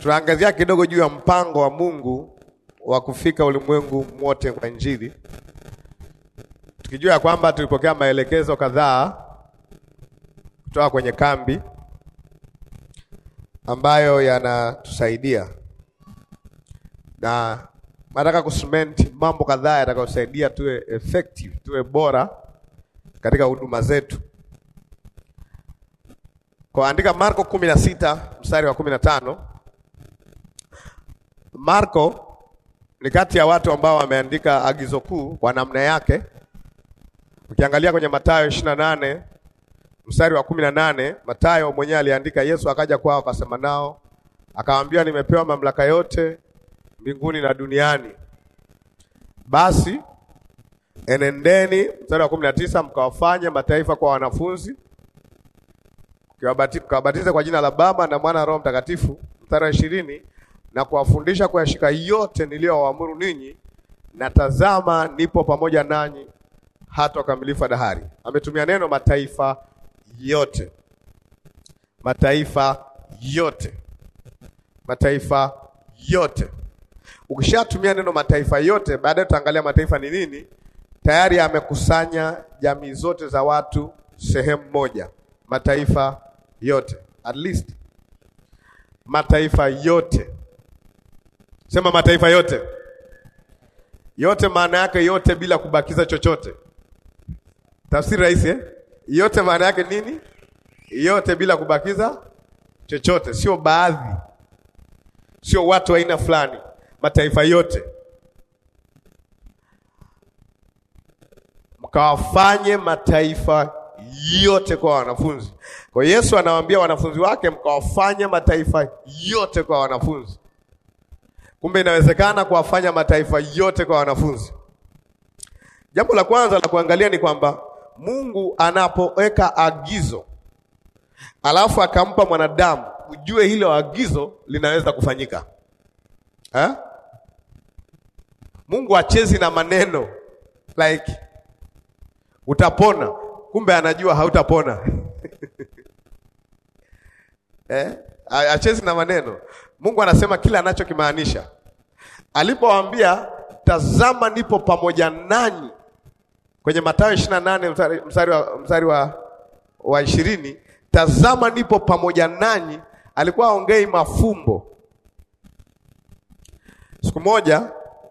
tunaangazia kidogo juu ya mpango wa Mungu wa kufika ulimwengu mwote kwa Injili, tukijua ya kwamba tulipokea maelekezo kadhaa kutoka kwenye kambi ambayo yanatusaidia na nataka kusement mambo kadhaa yatakayosaidia tuwe effective, tuwe bora katika huduma zetu. Kwa andika Marko kumi na sita mstari wa kumi na tano. Marko ni kati ya watu ambao wameandika agizo kuu kwa namna yake. Ukiangalia kwenye Mathayo ishirini na nane mstari wa kumi na nane Mathayo mwenyewe aliandika, Yesu akaja kwao akasema nao akawaambia, nimepewa mamlaka yote mbinguni na duniani, basi enendeni, mstari wa kumi na tisa mkawafanye mataifa kwa wanafunzi, mkawabatize kwa jina la Baba na Mwana na Roho Mtakatifu, mstari wa ishirini na kuwafundisha kuyashika yote niliyowaamuru ninyi, na tazama, nipo pamoja nanyi hata ukamilifu wa dahari. Ametumia neno mataifa yote, mataifa yote, mataifa yote. Ukishatumia neno mataifa yote, baadaye tutaangalia mataifa ni nini. Tayari amekusanya jamii zote za watu sehemu moja, mataifa yote, at least mataifa yote. Sema mataifa yote. Yote maana yake yote, bila kubakiza chochote. Tafsiri rahisi eh? Yote maana yake nini? Yote bila kubakiza chochote, sio baadhi, sio watu wa aina fulani, mataifa yote. Mkawafanye mataifa yote kwa wanafunzi. Kwa Yesu anawaambia wanafunzi wake, mkawafanye mataifa yote kwa wanafunzi. Kumbe inawezekana kuwafanya mataifa yote kwa wanafunzi. Jambo la kwanza la kuangalia ni kwamba Mungu anapoweka agizo alafu akampa mwanadamu, ujue hilo agizo linaweza kufanyika ha? Mungu achezi na maneno like utapona, kumbe anajua hautapona eh? Achezi na maneno. Mungu anasema kila anachokimaanisha. Alipowaambia tazama, nipo pamoja nanyi kwenye Mathayo ishirini na nane mstari, mstari wa mstari wa wa ishirini, tazama nipo pamoja nanyi, alikuwa aongei mafumbo. Siku moja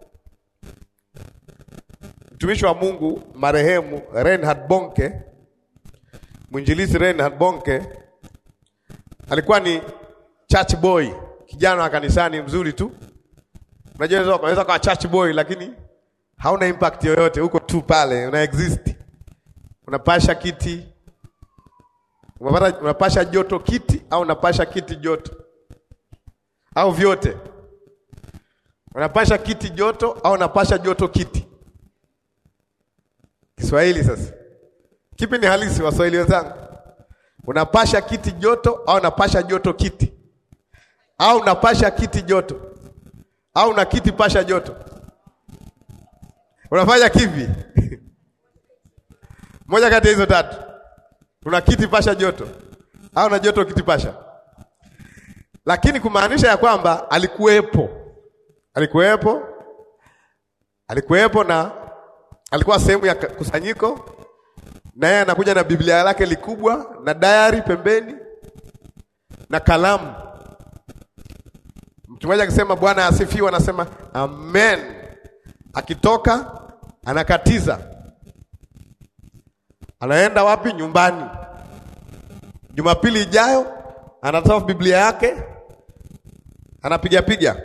mtumishi wa Mungu marehemu Reinhard Bonke, mwinjilizi Reinhard Bonke alikuwa ni church boy, kijana wa kanisani mzuri tu. Unajua unaweza kuwa church boy lakini hauna impact yoyote, huko tu pale una exist, unapasha kiti, unapata, unapasha joto kiti au unapasha kiti joto au vyote, unapasha kiti joto au unapasha joto kiti. Kiswahili sasa, kipi ni halisi, Waswahili wenzangu? Unapasha kiti joto au unapasha joto kiti au unapasha kiti joto au una kiti pasha joto Unafanya kivi? Moja kati ya hizo tatu. Una kiti pasha joto au na joto kiti pasha, lakini kumaanisha ya kwamba alikuwepo, alikuwepo, alikuwepo na alikuwa sehemu ya kusanyiko, na yeye anakuja na Biblia lake likubwa na diary pembeni na kalamu. Mtu mmoja akisema Bwana asifiwe, anasema amen akitoka anakatiza, anaenda wapi? Nyumbani. Jumapili ijayo anatoa Biblia yake, anapiga piga.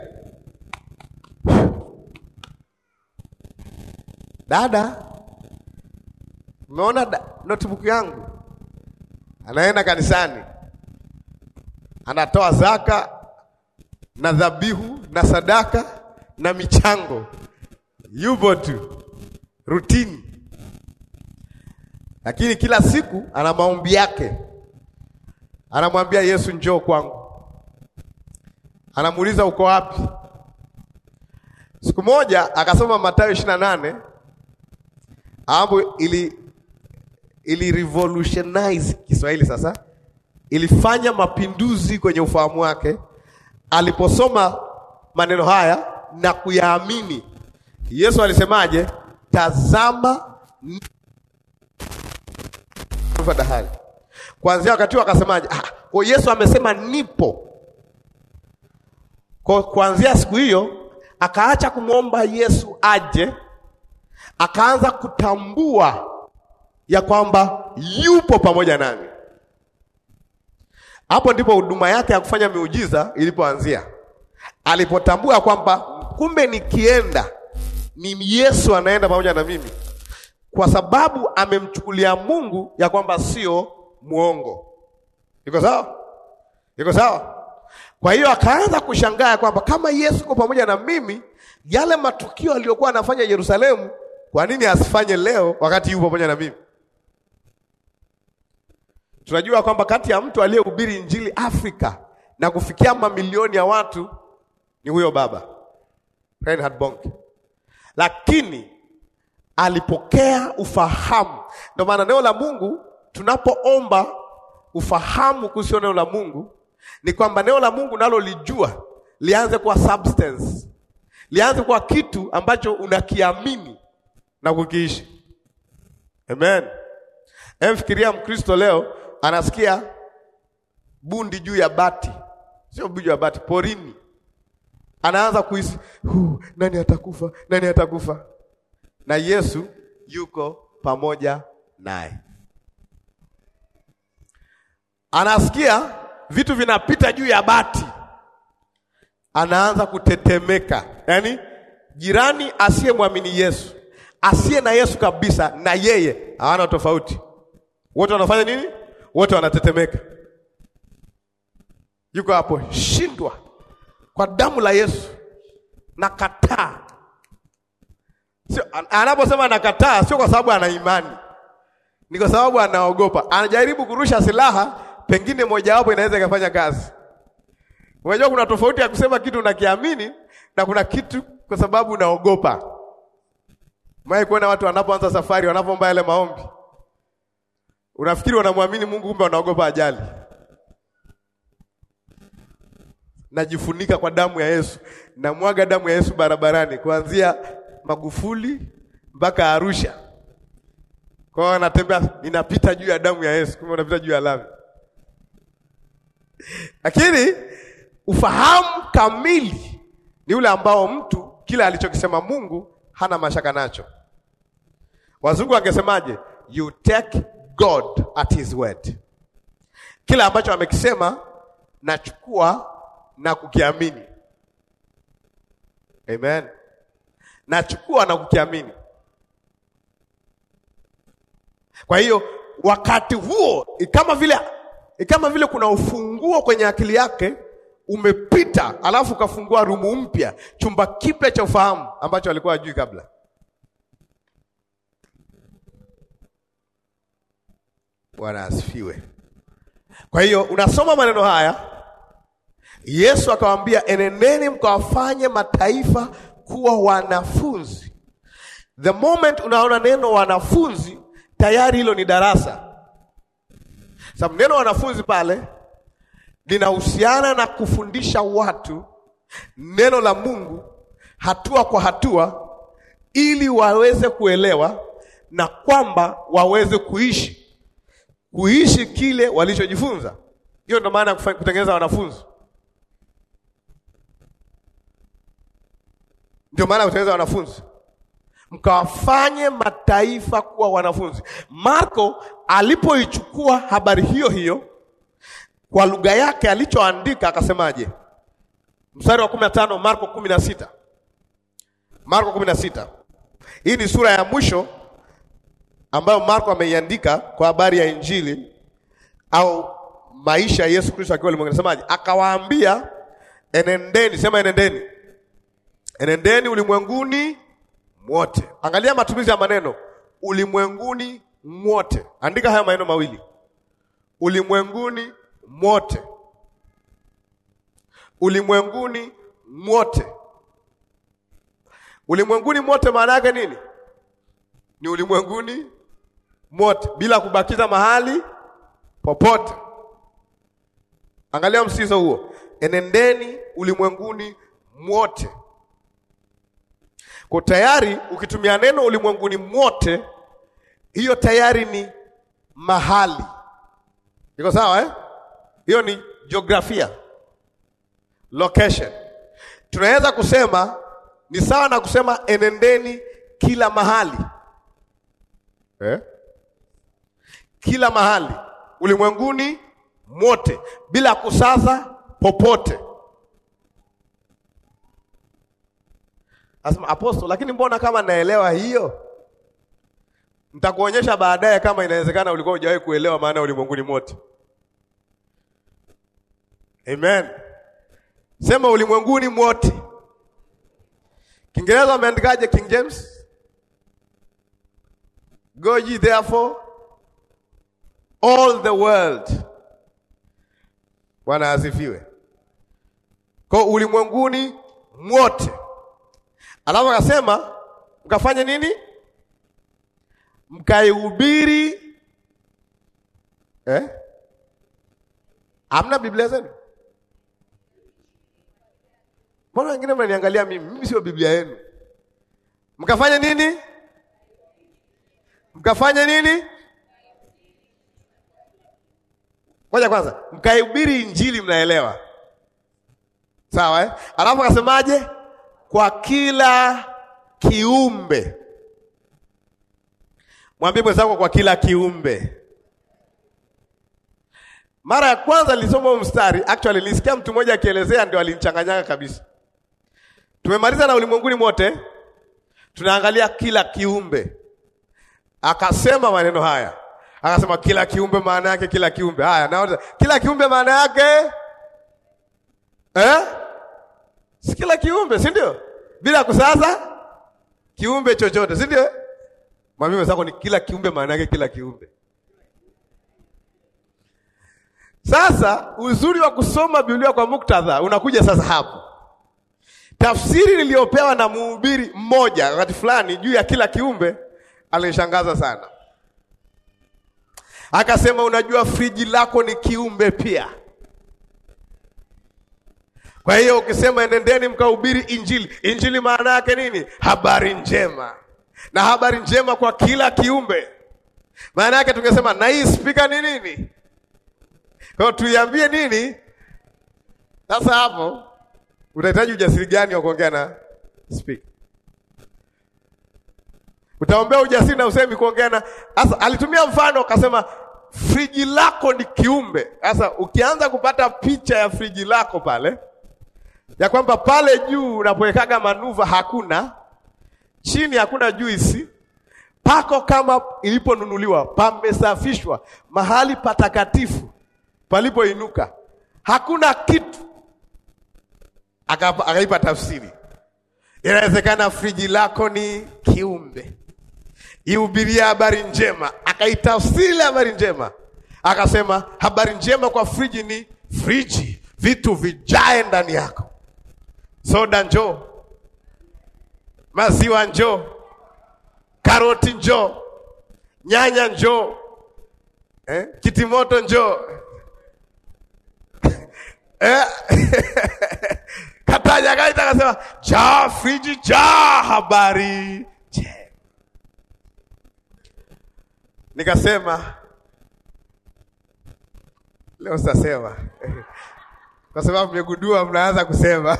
Dada, umeona notebook yangu? Anaenda kanisani, anatoa zaka na dhabihu na sadaka na michango yupo tu rutini, lakini kila siku ana maombi yake. Anamwambia Yesu, njoo kwangu, anamuuliza uko wapi? Siku moja akasoma Mathayo ishirini na nane ambapo ili ili revolutionize Kiswahili, sasa ilifanya mapinduzi kwenye ufahamu wake. aliposoma maneno haya na kuyaamini, Yesu alisemaje? Tazama dahari. Kuanzia wakati huo akasemaje? Ah, kwa Yesu amesema nipo. Kwa kuanzia siku hiyo akaacha kumwomba Yesu aje, akaanza kutambua ya kwamba yupo pamoja nami. Hapo ndipo huduma yake ya kufanya miujiza ilipoanzia, alipotambua kwamba kumbe nikienda ni Yesu anaenda pamoja na mimi, kwa sababu amemchukulia Mungu ya kwamba sio mwongo. Iko sawa? Iko sawa? Kwa hiyo akaanza kushangaa kwamba kama Yesu yuko pamoja na mimi, yale matukio aliyokuwa anafanya Yerusalemu, kwa nini asifanye leo wakati yupo pamoja na mimi? Tunajua kwamba kati ya mtu aliyehubiri injili Afrika na kufikia mamilioni ya watu ni huyo baba Reinhard Bonke, lakini alipokea ufahamu. Ndio maana neno la Mungu, tunapoomba ufahamu kuhusu neno la Mungu, ni kwamba neno la Mungu nalo lijua lianze kuwa substance, lianze kuwa kitu ambacho unakiamini na kukiishi. Amen. Emfikiria Mkristo leo anasikia bundi juu ya bati, sio juu ya bati, porini, anaanza kuhisi nani atakufa, nani atakufa, na Yesu yuko pamoja naye. Anasikia vitu vinapita juu ya bati, anaanza kutetemeka. Yaani jirani asiyemwamini Yesu, asiye na Yesu kabisa, na yeye hawana tofauti, wote wanafanya nini? Wote wanatetemeka. Yuko hapo, shindwa kwa damu la Yesu, nakataa. Sio anaposema nakataa, sio kwa sababu ana imani, ni kwa sababu anaogopa. Anajaribu kurusha silaha, pengine mojawapo inaweza ikafanya kazi. Unajua kuna tofauti ya kusema kitu unakiamini na kuna kitu kwa sababu unaogopa. Mwae kuona watu wanapoanza safari, wanapoomba yale maombi, unafikiri wanamwamini Mungu, kumbe wanaogopa ajali. Najifunika kwa damu ya Yesu, namwaga damu ya Yesu barabarani, kuanzia Magufuli mpaka Arusha. Kwa hiyo anatembea, ninapita juu ya damu ya Yesu, kumbe unapita juu ya lami. Lakini ufahamu kamili ni ule ambao mtu kila alichokisema Mungu hana mashaka nacho. Wazungu wangesemaje? You take God at his word. Kila ambacho amekisema nachukua na kukiamini. Amen. Nachukua na kukiamini. Kwa hiyo wakati huo kama vile kama vile kuna ufunguo kwenye akili yake umepita, alafu ukafungua rumu mpya, chumba kipya cha ufahamu ambacho alikuwa hajui kabla. Bwana asifiwe. Kwa hiyo unasoma maneno haya, Yesu akawaambia, enendeni mkawafanye mataifa kuwa wanafunzi. The moment unaona neno wanafunzi, tayari hilo ni darasa, sababu neno wanafunzi pale linahusiana na kufundisha watu neno la Mungu hatua kwa hatua, ili waweze kuelewa na kwamba waweze kuishi kuishi kile walichojifunza. Hiyo ndio maana ya kutengeneza wanafunzi, ndio maana ya kutengeneza wanafunzi, mkawafanye mataifa kuwa wanafunzi. Marko alipoichukua habari hiyo hiyo kwa lugha yake alichoandika akasemaje? Mstari wa kumi na tano Marko kumi na sita Marko kumi na sita Hii ni sura ya mwisho ambayo Marko ameiandika kwa habari ya Injili au maisha ya Yesu Kristo akiwa ulimwenguni. Anasemaje? Akawaambia, enendeni, sema enendeni, enendeni ulimwenguni mwote. Angalia matumizi ya maneno ulimwenguni mwote. Andika haya maneno mawili, ulimwenguni mwote, ulimwenguni mwote. Ulimwenguni mwote maana yake nini? Ni ulimwenguni mwote bila kubakiza mahali popote. Angalia msisitizo huo, enendeni ulimwenguni mwote. Kwa tayari ukitumia neno ulimwenguni mwote, hiyo tayari ni mahali. Iko sawa eh? Hiyo ni jiografia, location. Tunaweza kusema ni sawa na kusema enendeni kila mahali eh? Kila mahali ulimwenguni mwote bila kusaza popote. Asema apostle, lakini mbona kama naelewa hiyo? Nitakuonyesha baadaye kama inawezekana ulikuwa hujawahi kuelewa maana ya ulimwenguni mote. Amen. Sema ulimwenguni mote. Kiingereza wameandikaje King James? Go ye therefore all the world. Bwana asifiwe. Kwa ulimwenguni mwote. Alafu akasema mkafanye nini? Mkaihubiri eh? Hamna Biblia zenu? Mbona wengine mnaniangalia mimi? Mimi sio Biblia yenu. Mkafanye nini? Mkafanye nini? Ngoja kwanza, mkaihubiri Injili, mnaelewa sawa eh? Alafu akasemaje? Kwa kila kiumbe. Mwambie mwenzako kwa kila kiumbe. Mara ya kwanza nilisoma huo mstari, actually nilisikia mtu mmoja akielezea, ndio alinichanganyaga kabisa. Tumemaliza na ulimwenguni mote, tunaangalia kila kiumbe. Akasema maneno haya, akasema kila kiumbe, maana yake kila kiumbe. Haya, naona kila kiumbe maana yake eh? Si kila kiumbe, si ndio? Bila kusaza kiumbe chochote, si ndio? Mwambie mwenzako ni kila kiumbe, maana yake kila kiumbe. Sasa uzuri wa kusoma Biblia kwa muktadha unakuja sasa hapo. Tafsiri niliyopewa na mhubiri mmoja wakati fulani juu ya kila kiumbe alinishangaza sana. Akasema, unajua friji lako ni kiumbe pia. Kwa hiyo ukisema enendeni mkahubiri Injili, Injili maana yake nini? Habari njema, na habari njema kwa kila kiumbe. Maana yake tungesema na hii spika ni nini? Kwa hiyo tuiambie nini? Sasa hapo utahitaji ujasiri gani wa kuongea na spika? Utaombea ujasiri na usemi kuongea na. Sasa alitumia mfano akasema friji lako ni kiumbe. Sasa ukianza kupata picha ya friji lako pale ya kwamba pale juu unapowekaga manuva hakuna, chini hakuna juisi, pako kama iliponunuliwa, pamesafishwa, mahali patakatifu palipoinuka, hakuna kitu. Akaipa tafsiri, inawezekana friji lako ni kiumbe, ihubiria habari njema. Akaitafsiri habari njema, akasema habari njema kwa friji ni friji, vitu vijae ndani yako Soda njoo, maziwa njoo, karoti njoo, nyanya njoo, eh? kitimoto njoo eh? Kataja kaita akasema jaa friji jaa habari njema. Nikasema leo sitasema kwa sababu mmegundua mnaanza kusema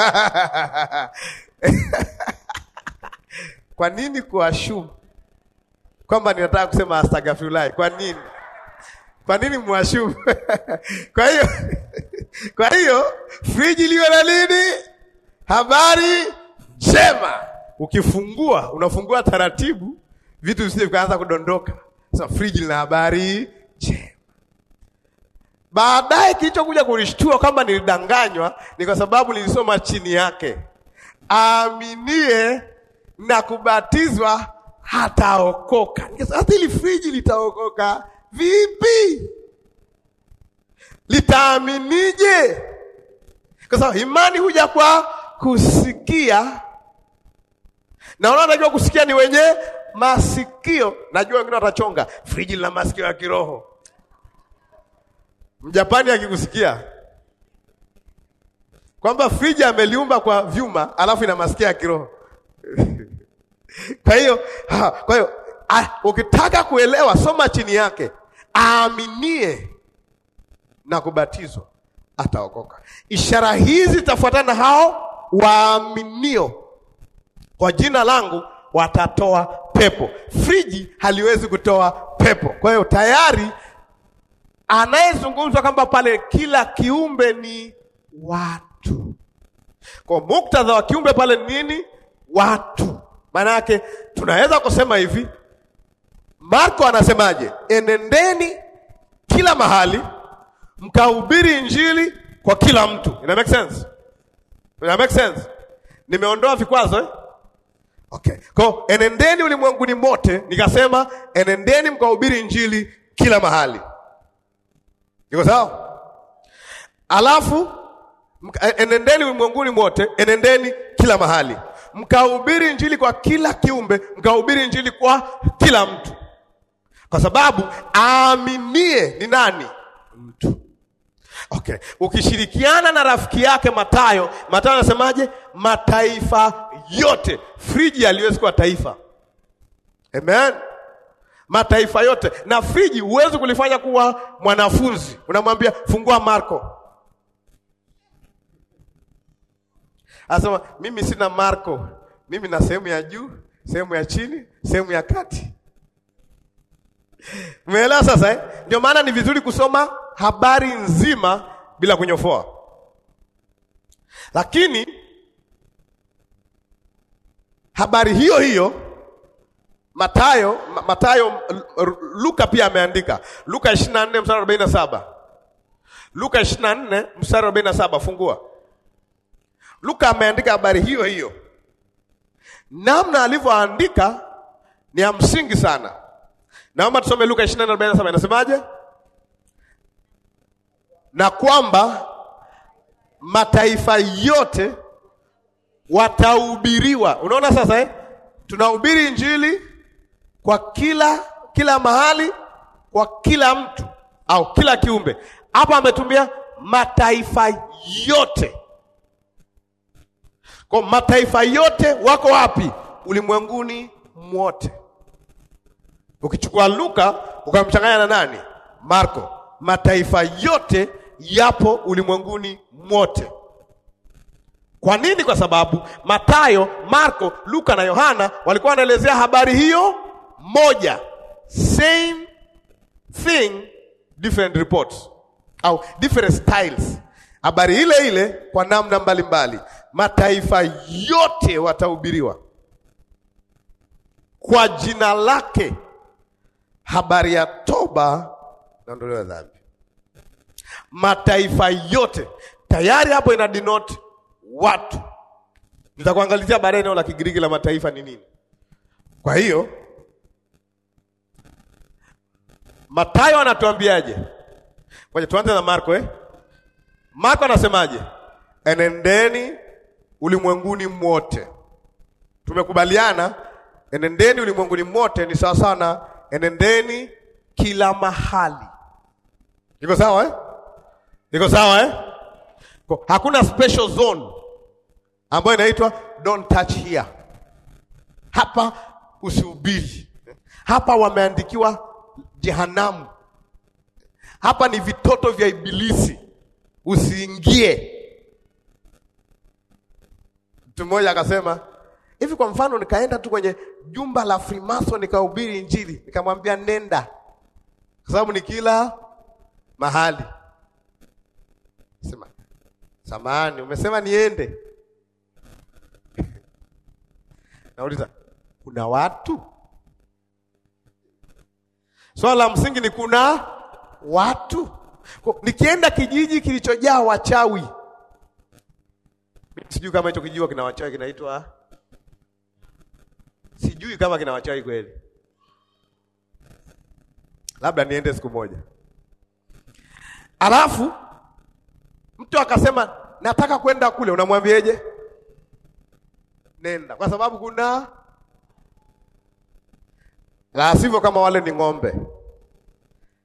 kwa nini kuashumu kwamba ninataka kusema astaghfirullah? Kwa nini? Kwa nini mwashumu? kwa hiyo kwa hiyo friji liwe na nini? Habari njema. Ukifungua unafungua taratibu, vitu visije vikaanza kudondoka. Sasa friji lina habari njema. Baadaye kilichokuja kunishtua kwamba nilidanganywa ni kwa sababu nilisoma chini yake, aaminie na kubatizwa hataokoka. Sasa hili friji litaokoka vipi? Litaaminije? Kwa sababu imani huja kwa kusikia, na unajua kusikia ni wenye masikio. Najua wengine watachonga, friji lina masikio ya kiroho Mjapani akikusikia kwamba friji ameliumba kwa vyuma alafu ina masikia ya kiroho. Kwa hiyo ha, kwa hiyo ah, ukitaka kuelewa soma chini yake, aaminie na kubatizwa ataokoka. Ishara hizi zitafuatana na hao waaminio, kwa jina langu watatoa pepo. Friji haliwezi kutoa pepo. Kwa hiyo tayari anayezungumzwa kwamba pale kila kiumbe ni watu. Kwa muktadha wa kiumbe pale ni nini? Watu. Maana yake tunaweza kusema hivi, Marko anasemaje? Enendeni kila mahali mkahubiri injili kwa kila mtu. Ina make sense? Ina make sense? Nimeondoa vikwazo eh? Okay. Kwa enendeni ulimwenguni mote, nikasema enendeni mkahubiri injili kila mahali. Iko sawa? Alafu mka- enendeni ulimwenguni mote, enendeni kila mahali mkahubiri injili kwa kila kiumbe, mkahubiri injili kwa kila mtu, kwa sababu aaminie ni nani? Mtu. Okay, ukishirikiana na rafiki yake Matayo, Matayo anasemaje? Mataifa yote. Friji haliwezi kuwa taifa. Amen. Mataifa yote, na friji huwezi kulifanya kuwa mwanafunzi. Unamwambia fungua Marko, anasema mimi sina Marko, mimi na sehemu ya juu, sehemu ya chini, sehemu ya kati. Umeelewa sasa eh? Ndio maana ni vizuri kusoma habari nzima bila kunyofoa. Lakini habari hiyo hiyo Matayo, Ma- Matayo, L- Luka pia ameandika. Luka 24 mstari 47. Luka 24 mstari 47, fungua. Luka ameandika habari hiyo hiyo. Namna alivyoandika ni ya msingi sana. Naomba tusome Luka 24:47 inasemaje? Na kwamba mataifa yote watahubiriwa. Unaona sasa eh? Tunahubiri injili kwa kila kila mahali kwa kila mtu au kila kiumbe. Hapa ametumia mataifa yote. Kwa mataifa yote wako wapi? Ulimwenguni mwote. Ukichukua Luka ukamchanganya na nani? Marko. Mataifa yote yapo ulimwenguni mwote. Kwa nini? Kwa sababu Matayo, Marko, Luka na Yohana walikuwa wanaelezea habari hiyo moja, same thing, different reports au different styles, habari ile ile kwa namna mbalimbali. Mataifa yote watahubiriwa kwa jina lake habari ya toba na ondoleo la dhambi. Mataifa yote tayari hapo ina denote watu. Nitakuangalizia baadaye neno la Kigiriki la mataifa ni nini. Kwa hiyo Matayo anatuambiaje? Ngoja tuanze na Marko eh? Marko anasemaje? Enendeni ulimwenguni mwote. Tumekubaliana enendeni ulimwenguni mwote ni sawa sana enendeni kila mahali. Iko sawa eh? Iko sawa eh? Kwa- Hakuna special zone ambayo inaitwa don't touch here. Hapa usihubiri. Hapa wameandikiwa jehanamu. Hapa ni vitoto vya ibilisi, usiingie. Mtu mmoja akasema hivi, kwa mfano, nikaenda tu kwenye jumba la Freemason nikahubiri Injili, nikamwambia nenda, kwa sababu ni kila mahali. Sema samahani, umesema niende? Nauliza, kuna watu? Swala la msingi ni kuna watu. Kwa- Nikienda kijiji kilichojaa wachawi, sijui kama hicho kijiji kina wachawi, kinaitwa sijui kama kina wachawi kweli, labda niende siku moja. Alafu mtu akasema nataka kwenda kule, unamwambieje? Nenda, kwa sababu kuna la sivyo, kama wale ni ng'ombe.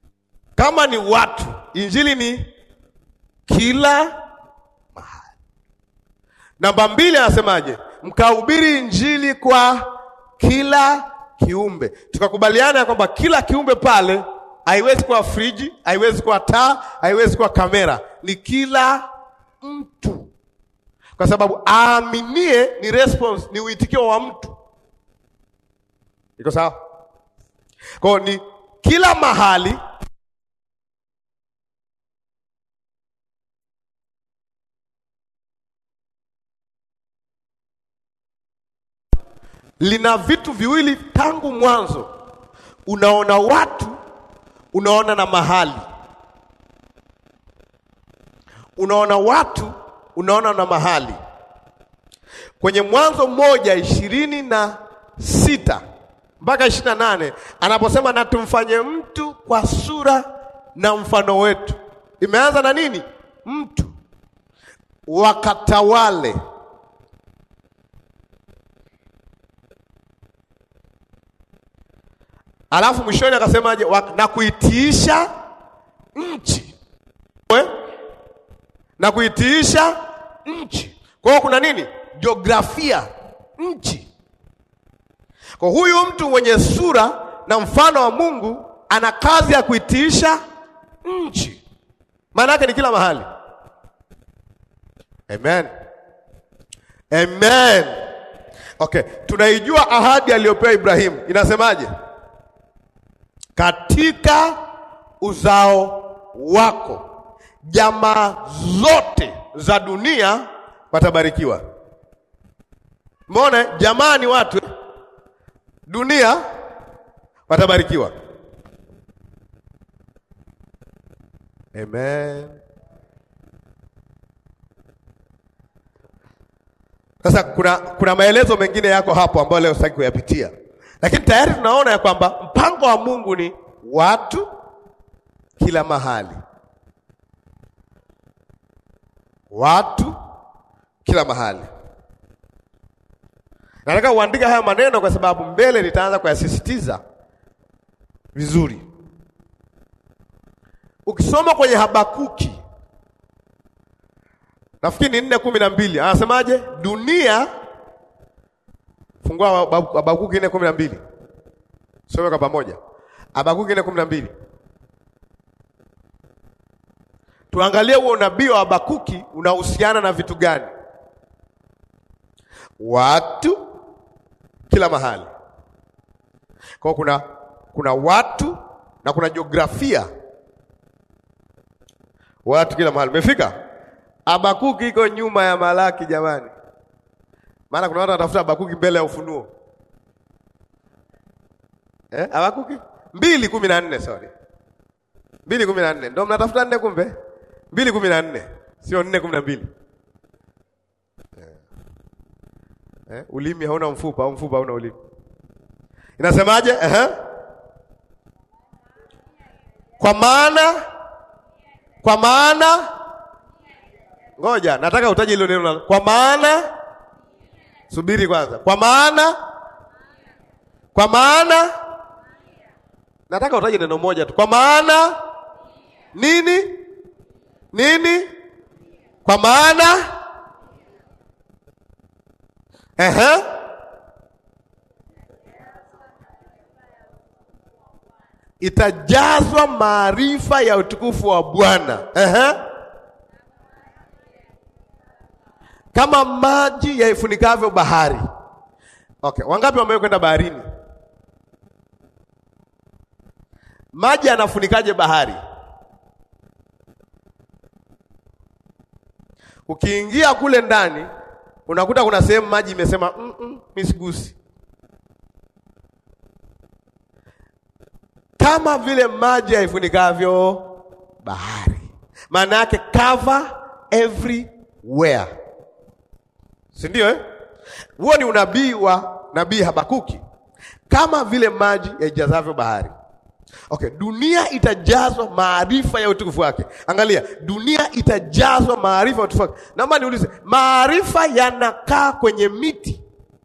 Kama ni watu, injili ni kila mahali. Namba mbili anasemaje? Mkahubiri injili kwa kila kiumbe. Tukakubaliana ya kwamba kila kiumbe pale haiwezi kuwa friji, haiwezi kuwa taa, haiwezi kuwa kamera, ni kila mtu, kwa sababu aaminie ni response, ni uitikio wa mtu. Iko sawa? Kwa hiyo ni kila mahali lina vitu viwili tangu mwanzo. Unaona watu, unaona na mahali. Unaona watu, unaona na mahali. Kwenye Mwanzo mmoja ishirini na sita mpaka ishirini na nane anaposema na tumfanye mtu kwa sura na mfano wetu, imeanza na nini? Mtu wakatawale Alafu mwishoni akasemaje? Na kuitiisha nchi We? na kuitiisha nchi. Kwa hiyo kuna nini? Jiografia nchi. Kwa huyu mtu mwenye sura na mfano wa Mungu ana kazi ya kuitiisha nchi, maana yake ni kila mahali. Amen, amen. Okay, tunaijua ahadi aliyopewa Ibrahimu inasemaje? Katika uzao wako jamaa zote za dunia watabarikiwa. Mbona jamaa ni watu eh? Dunia watabarikiwa. Amen. Sasa kuna, kuna maelezo mengine yako hapo ambayo leo sitaki kuyapitia, lakini tayari tunaona ya kwamba mpango wa Mungu ni watu kila mahali, watu kila mahali. Nataka uandike haya maneno kwa sababu mbele nitaanza kuyasisitiza vizuri. Ukisoma kwenye Habakuki nafikiri ni nne kumi na mbili anasemaje? Dunia, fungua Habakuki nne kumi na mbili some kwa pamoja. Habakuki nne kumi na mbili tuangalie huo unabii wa Habakuki unahusiana na vitu gani? Watu kila mahali. Kwa kuna kuna watu na kuna jiografia, watu kila mahali. Umefika? Habakuki iko nyuma ya Malaki jamani, maana kuna watu watafuta Habakuki mbele ya Ufunuo eh? Habakuki mbili kumi na nne sorry, mbili kumi na nne ndo mnatafuta nne, kumbe mbili kumi na nne sio nne kumi na mbili Eh, ulimi hauna mfupa au mfupa hauna ulimi. Inasemaje? Eh? Kwa maana kwa maana ngoja, nataka utaje hilo neno. Kwa maana subiri kwanza. Kwa maana kwa maana nataka utaje neno moja tu. Kwa maana nini? Nini? Kwa maana Ehe. Itajazwa maarifa ya utukufu wa Bwana. Ehe. Kama maji yaifunikavyo bahari. Okay, wangapi wamewahi kwenda baharini? Maji yanafunikaje bahari? Ukiingia kule ndani unakuta kuna sehemu maji imesema mm -mm, misigusi, kama vile maji haifunikavyo bahari. Maana yake cover everywhere, si ndio eh? Huo ni unabii wa nabii Habakuki, kama vile maji yaijazavyo bahari. Okay, dunia itajazwa maarifa ya utukufu wake. Angalia, dunia itajazwa maarifa ya utukufu wake. Naomba niulize, maarifa yanakaa kwenye miti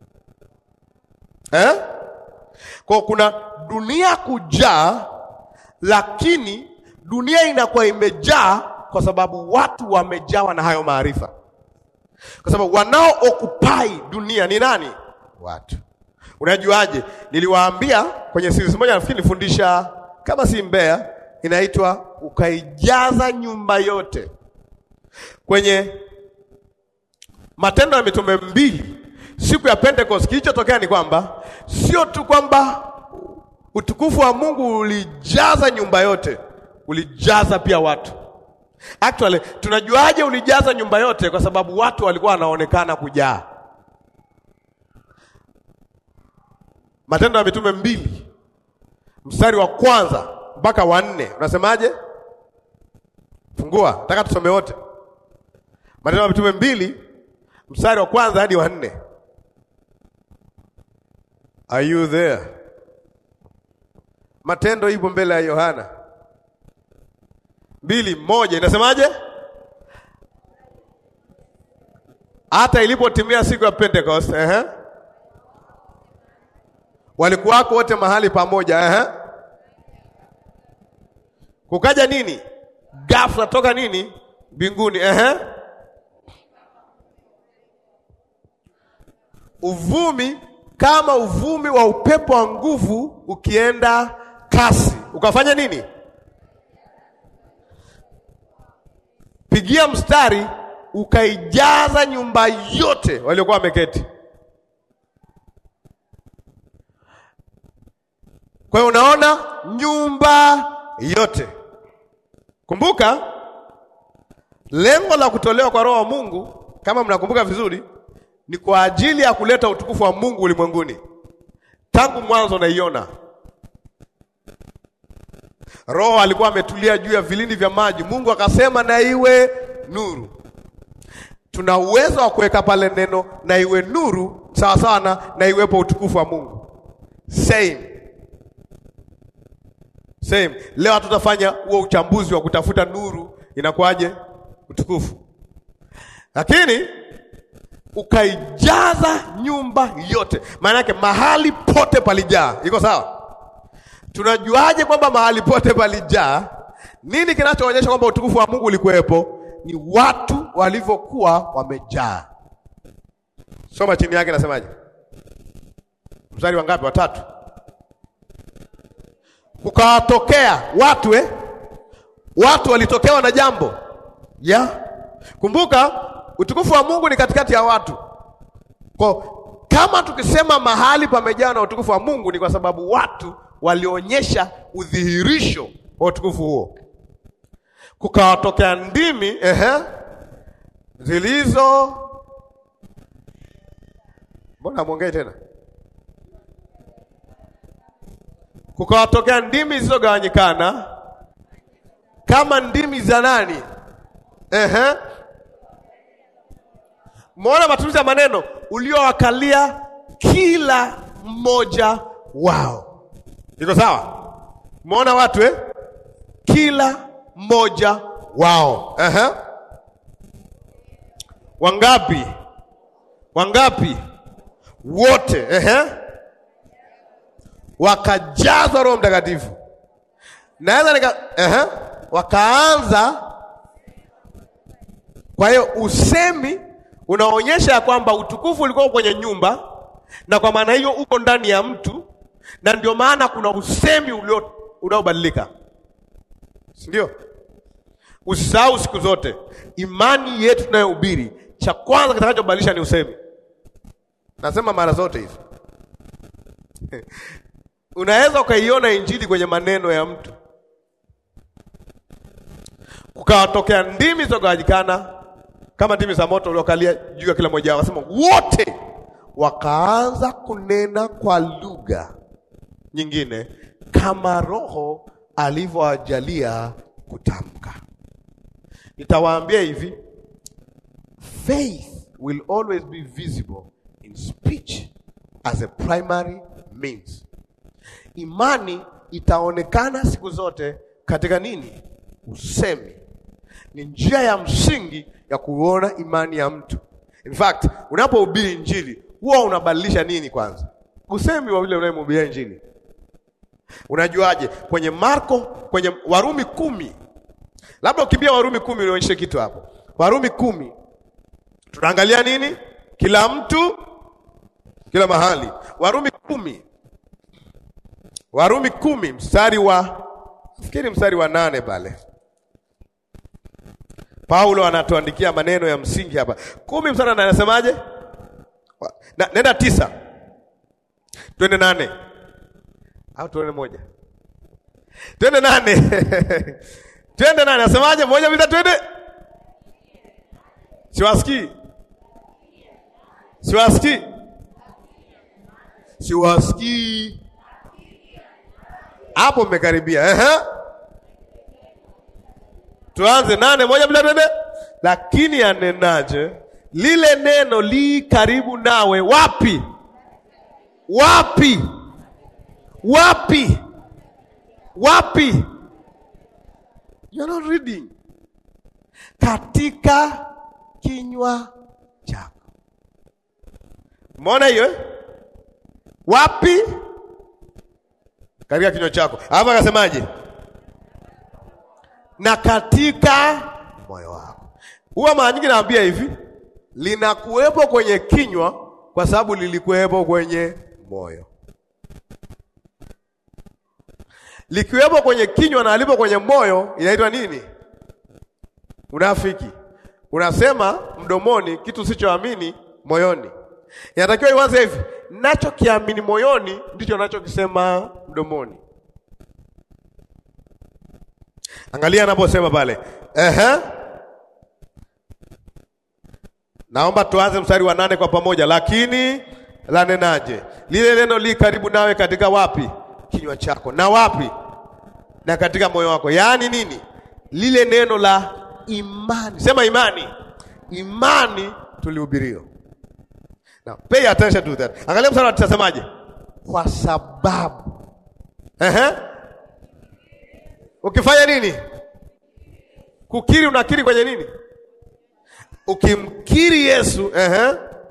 eh? Kwa kuna dunia kujaa, lakini dunia inakuwa imejaa kwa sababu watu wamejawa na hayo maarifa. kwa sababu wanao occupy dunia ni nani? Watu. Unajuaje? Niliwaambia kwenye series moja, nafikiri nilifundisha kama si Mbeya, inaitwa ukaijaza nyumba yote. Kwenye Matendo ya Mitume mbili, siku ya Pentecost, kilichotokea ni kwamba sio tu kwamba utukufu wa Mungu ulijaza nyumba yote, ulijaza pia watu. Actually, tunajuaje ulijaza nyumba yote? Kwa sababu watu walikuwa wanaonekana kujaa. Matendo ya Mitume mbili mstari wa kwanza mpaka wa nne unasemaje? Fungua, nataka tusome wote. Matendo ya Mitume mbili mstari wa kwanza hadi wa nne. Are you there? Matendo ipo mbele ya Yohana mbili moja inasemaje? Hata ilipotimia siku ya Pentecost, ehe, walikuwako wote mahali pamoja, ehe, kukaja nini? Ghafla toka nini? Mbinguni, ehe, uvumi kama uvumi wa upepo wa nguvu ukienda kasi, ukafanya nini? Pigia mstari, ukaijaza nyumba yote waliokuwa wameketi. Kwa hiyo unaona, nyumba yote. Kumbuka lengo la kutolewa kwa Roho wa Mungu, kama mnakumbuka vizuri, ni kwa ajili ya kuleta utukufu wa Mungu ulimwenguni. Tangu mwanzo naiona Roho alikuwa ametulia juu ya vilindi vya maji. Mungu akasema na iwe nuru. Tuna uwezo wa kuweka pale neno na iwe nuru, sawa sawa na na iwepo utukufu wa Mungu. Same. Same. Leo hatutafanya huo uchambuzi wa kutafuta nuru inakuwaje utukufu, lakini ukaijaza nyumba yote, maana yake mahali pote palijaa. Iko sawa? Tunajuaje kwamba mahali pote palijaa? Nini kinachoonyesha kwamba utukufu wa Mungu ulikuwepo? Ni watu walivyokuwa wamejaa. Soma chini yake, nasemaje? Mstari wa ngapi? Watatu. Kukawatokea watu eh? Watu walitokewa na jambo ya yeah. Kumbuka utukufu wa Mungu ni katikati ya watu. Kwa kama tukisema mahali pamejaa na utukufu wa Mungu ni kwa sababu watu walionyesha udhihirisho wa utukufu huo. Kukawatokea ndimi ehe, zilizo mbona mwongei tena? Kukawatokea ndimi zilizogawanyikana kama ndimi za nani? Ehe, Umeona matumizi ya maneno, uliowakalia kila mmoja wao. Iko sawa? Umeona watu eh? Kila mmoja wao. Ehe. Wangapi? Wangapi? Wote. Ehe. Wakajazwa Roho Mtakatifu. Naweza nika ehe, wakaanza. Kwa hiyo usemi unaonyesha ya kwamba utukufu ulikuwa kwenye nyumba, na kwa maana hiyo uko ndani ya mtu, na ndio maana kuna usemi ulio unaobadilika, si ndio? Usisahau siku zote imani yetu tunayohubiri, cha kwanza kitakachobadilisha ni usemi. Nasema mara zote hizo unaweza ukaiona injili kwenye maneno ya mtu. Kukawatokea ndimi zilizogawanyikana kama ndimi za moto uliokalia juu ya kila mmoja wao, wasema wote wakaanza kunena kwa lugha nyingine kama Roho alivyowajalia kutamka. Nitawaambia hivi, faith will always be visible in speech as a primary means. Imani itaonekana siku zote katika nini? Usemi. Ni njia ya msingi ya kuona imani ya mtu. In fact, unapohubiri injili huwa unabadilisha nini kwanza? Usemi wa yule unayemhubiria injili. Unajuaje? Kwenye Marko, kwenye Warumi kumi, labda ukimbia Warumi kumi ulionyeshe kitu hapo. Warumi kumi Tunaangalia nini? Kila mtu kila mahali. Warumi kumi, Warumi kumi mstari wa fikiri mstari wa nane pale Paulo anatuandikia maneno ya msingi hapa. Kumi mstari wa nane anasemaje? Na, nenda tisa twende nane au tuende moja twende nane twende nane nasemaje? moja bila twende, siwasikii siwasikii siwasikii hapo, mmekaribia. Ehe, tuanze nane moja bila twende. Lakini anenaje? Lile neno li karibu nawe, wapi wapi wapi wapi? You're not reading. Katika kinywa chako. Umeona hiyo eh? Wapi? Katika kinywa chako. Hapa akasemaje? Na katika moyo wako. Huwa mara nyingi naambia hivi, linakuwepo kwenye kinywa kwa sababu lilikuwepo kwenye moyo. Likiwepo kwenye kinywa na alipo kwenye moyo, inaitwa nini? Unafiki. Unasema mdomoni kitu usichoamini moyoni. Inatakiwa iwaze hivi, nachokiamini moyoni ndicho nachokisema mdomoni. Angalia anaposema pale, ehe. Naomba tuanze mstari wa nane kwa pamoja. Lakini lanenaje? Lile neno li karibu nawe katika wapi? Kinywa chako. Na wapi? Na katika moyo wako. Yaani nini? Lile neno la imani. Sema imani. Imani tulihubiriwa. Now, pay attention to that. Angalia mstari tutasemaje? Kwa sababu. Ehe. Ukifanya nini? Kukiri unakiri kwenye nini? Ukimkiri Yesu, ehe.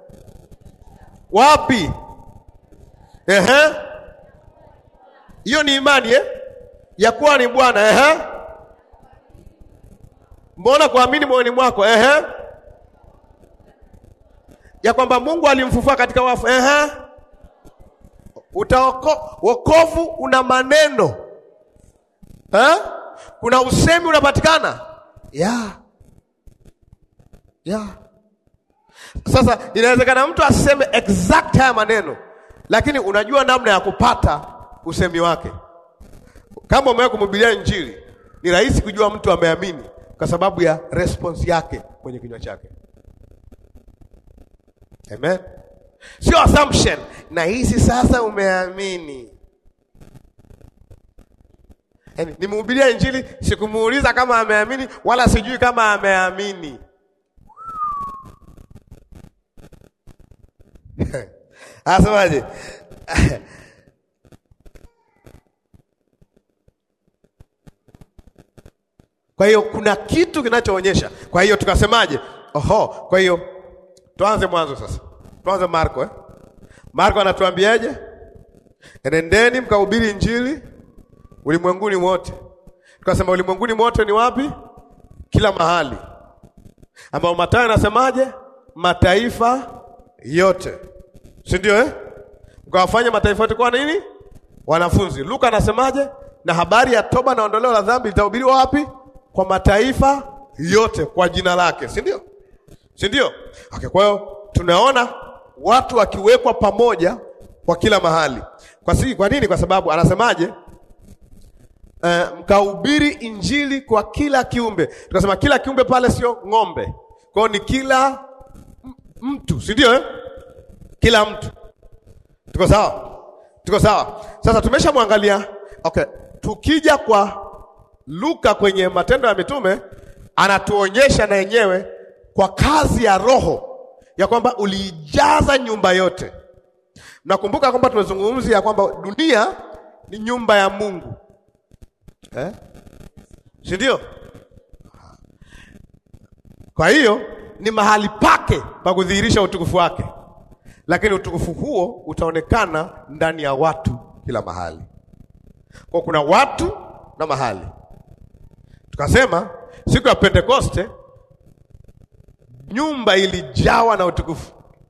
Wapi? Ehe. Hiyo ni imani eh? Ya kuwa ni Bwana, ehe. Mbona kuamini moyoni mwako, ehe. Ya kwamba Mungu alimfufua katika wafu, ehe. Utaoko, wokovu una maneno eh? Kuna usemi unapatikana yeah. Yeah. Sasa inawezekana mtu aseme exact haya maneno, lakini unajua namna ya kupata usemi wake. Kama umewahi kumhubiria Injili, ni rahisi kujua mtu ameamini kwa sababu ya response yake kwenye kinywa chake. Amen, sio assumption. Na hizi sasa umeamini. Yaani, nimhubiria Injili, sikumuuliza kama ameamini, wala sijui kama ameamini. Asemaje? Kwa hiyo kuna kitu kinachoonyesha. Kwa hiyo tukasemaje? Oho, kwa hiyo tuanze mwanzo sasa. Tuanze Marko eh? Marko anatuambiaje? Enendeni mkahubiri Injili ulimwenguni wote. Tukasema ulimwenguni wote ni wapi? Kila mahali. Ambao Mathayo anasemaje? Mataifa yote, si ndio eh? Mkawafanya mataifa yote kwa nini? Wanafunzi. Luka anasemaje? Na habari ya toba na ondoleo la dhambi litahubiriwa wapi? Kwa mataifa yote kwa jina lake, si ndio? Si ndio? Okay, kwa hiyo tunaona watu wakiwekwa pamoja kwa kila mahali. Kwa si, kwa nini? Kwa sababu anasemaje? Uh, mkahubiri injili kwa kila kiumbe. Tukasema kila kiumbe pale sio ng'ombe, kwa hiyo ni kila mtu, si ndio eh? Kila mtu. Tuko sawa? Tuko sawa. Sasa tumeshamwangalia. Okay, tukija kwa Luka kwenye Matendo ya Mitume anatuonyesha na yenyewe kwa kazi ya Roho ya kwamba uliijaza nyumba yote. Nakumbuka kwamba tumezungumzia kwamba dunia ni nyumba ya Mungu eh? si ndio? Kwa hiyo ni mahali pake pa kudhihirisha utukufu wake, lakini utukufu huo utaonekana ndani ya watu kila mahali. Kwa kuna watu na mahali. Tukasema siku ya Pentekoste nyumba ilijawa na utukufu,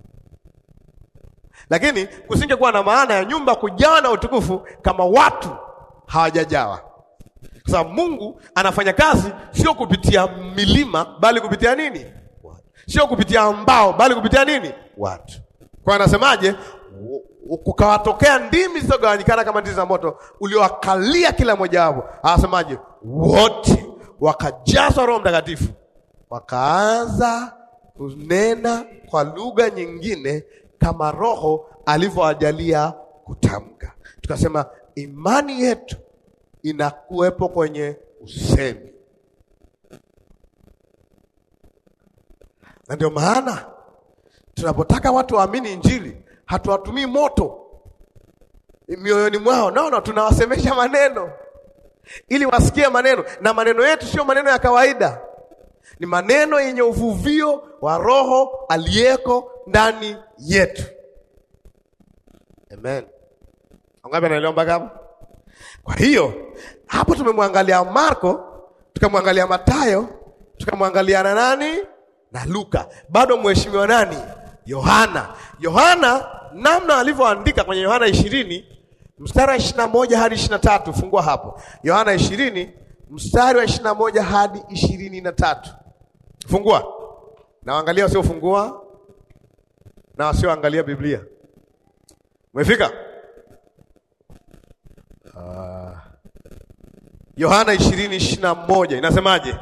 lakini kusingekuwa na maana ya nyumba kujawa na utukufu kama watu hawajajawa, kwa sababu Mungu anafanya kazi sio kupitia milima, bali kupitia nini? Watu. Sio kupitia mbao, bali kupitia nini? Watu. Kwa anasemaje? Kukawatokea ndimi zilizogawanyikana kama ndimi za moto uliowakalia kila mmoja wapo. Anasemaje? Wote wakajazwa Roho Mtakatifu, wakaanza kunena kwa lugha nyingine kama Roho alivyowajalia kutamka. Tukasema imani yetu inakuwepo kwenye usemi, na ndio maana tunapotaka watu waamini Injili hatuwatumii moto mioyoni mwao, naona tunawasemesha maneno ili wasikie maneno, na maneno yetu sio maneno ya kawaida, ni maneno yenye uvuvio wa Roho aliyeko ndani yetu. Amen. Angapi anaelewa mpaka hapo? Kwa hiyo hapo tumemwangalia Marko, tukamwangalia Matayo, tukamwangalia na nani na Luka, bado mheshimiwa nani? Yohana. Yohana namna alivyoandika kwenye Yohana ishirini mstari wa ishirini na moja hadi ishirini na tatu fungua hapo Yohana ishirini mstari wa ishirini na moja hadi ishirini na tatu fungua na waangalia wasiofungua na wasioangalia Biblia. Umefika? Uh, Yohana ishirini ishirini na moja inasemaje?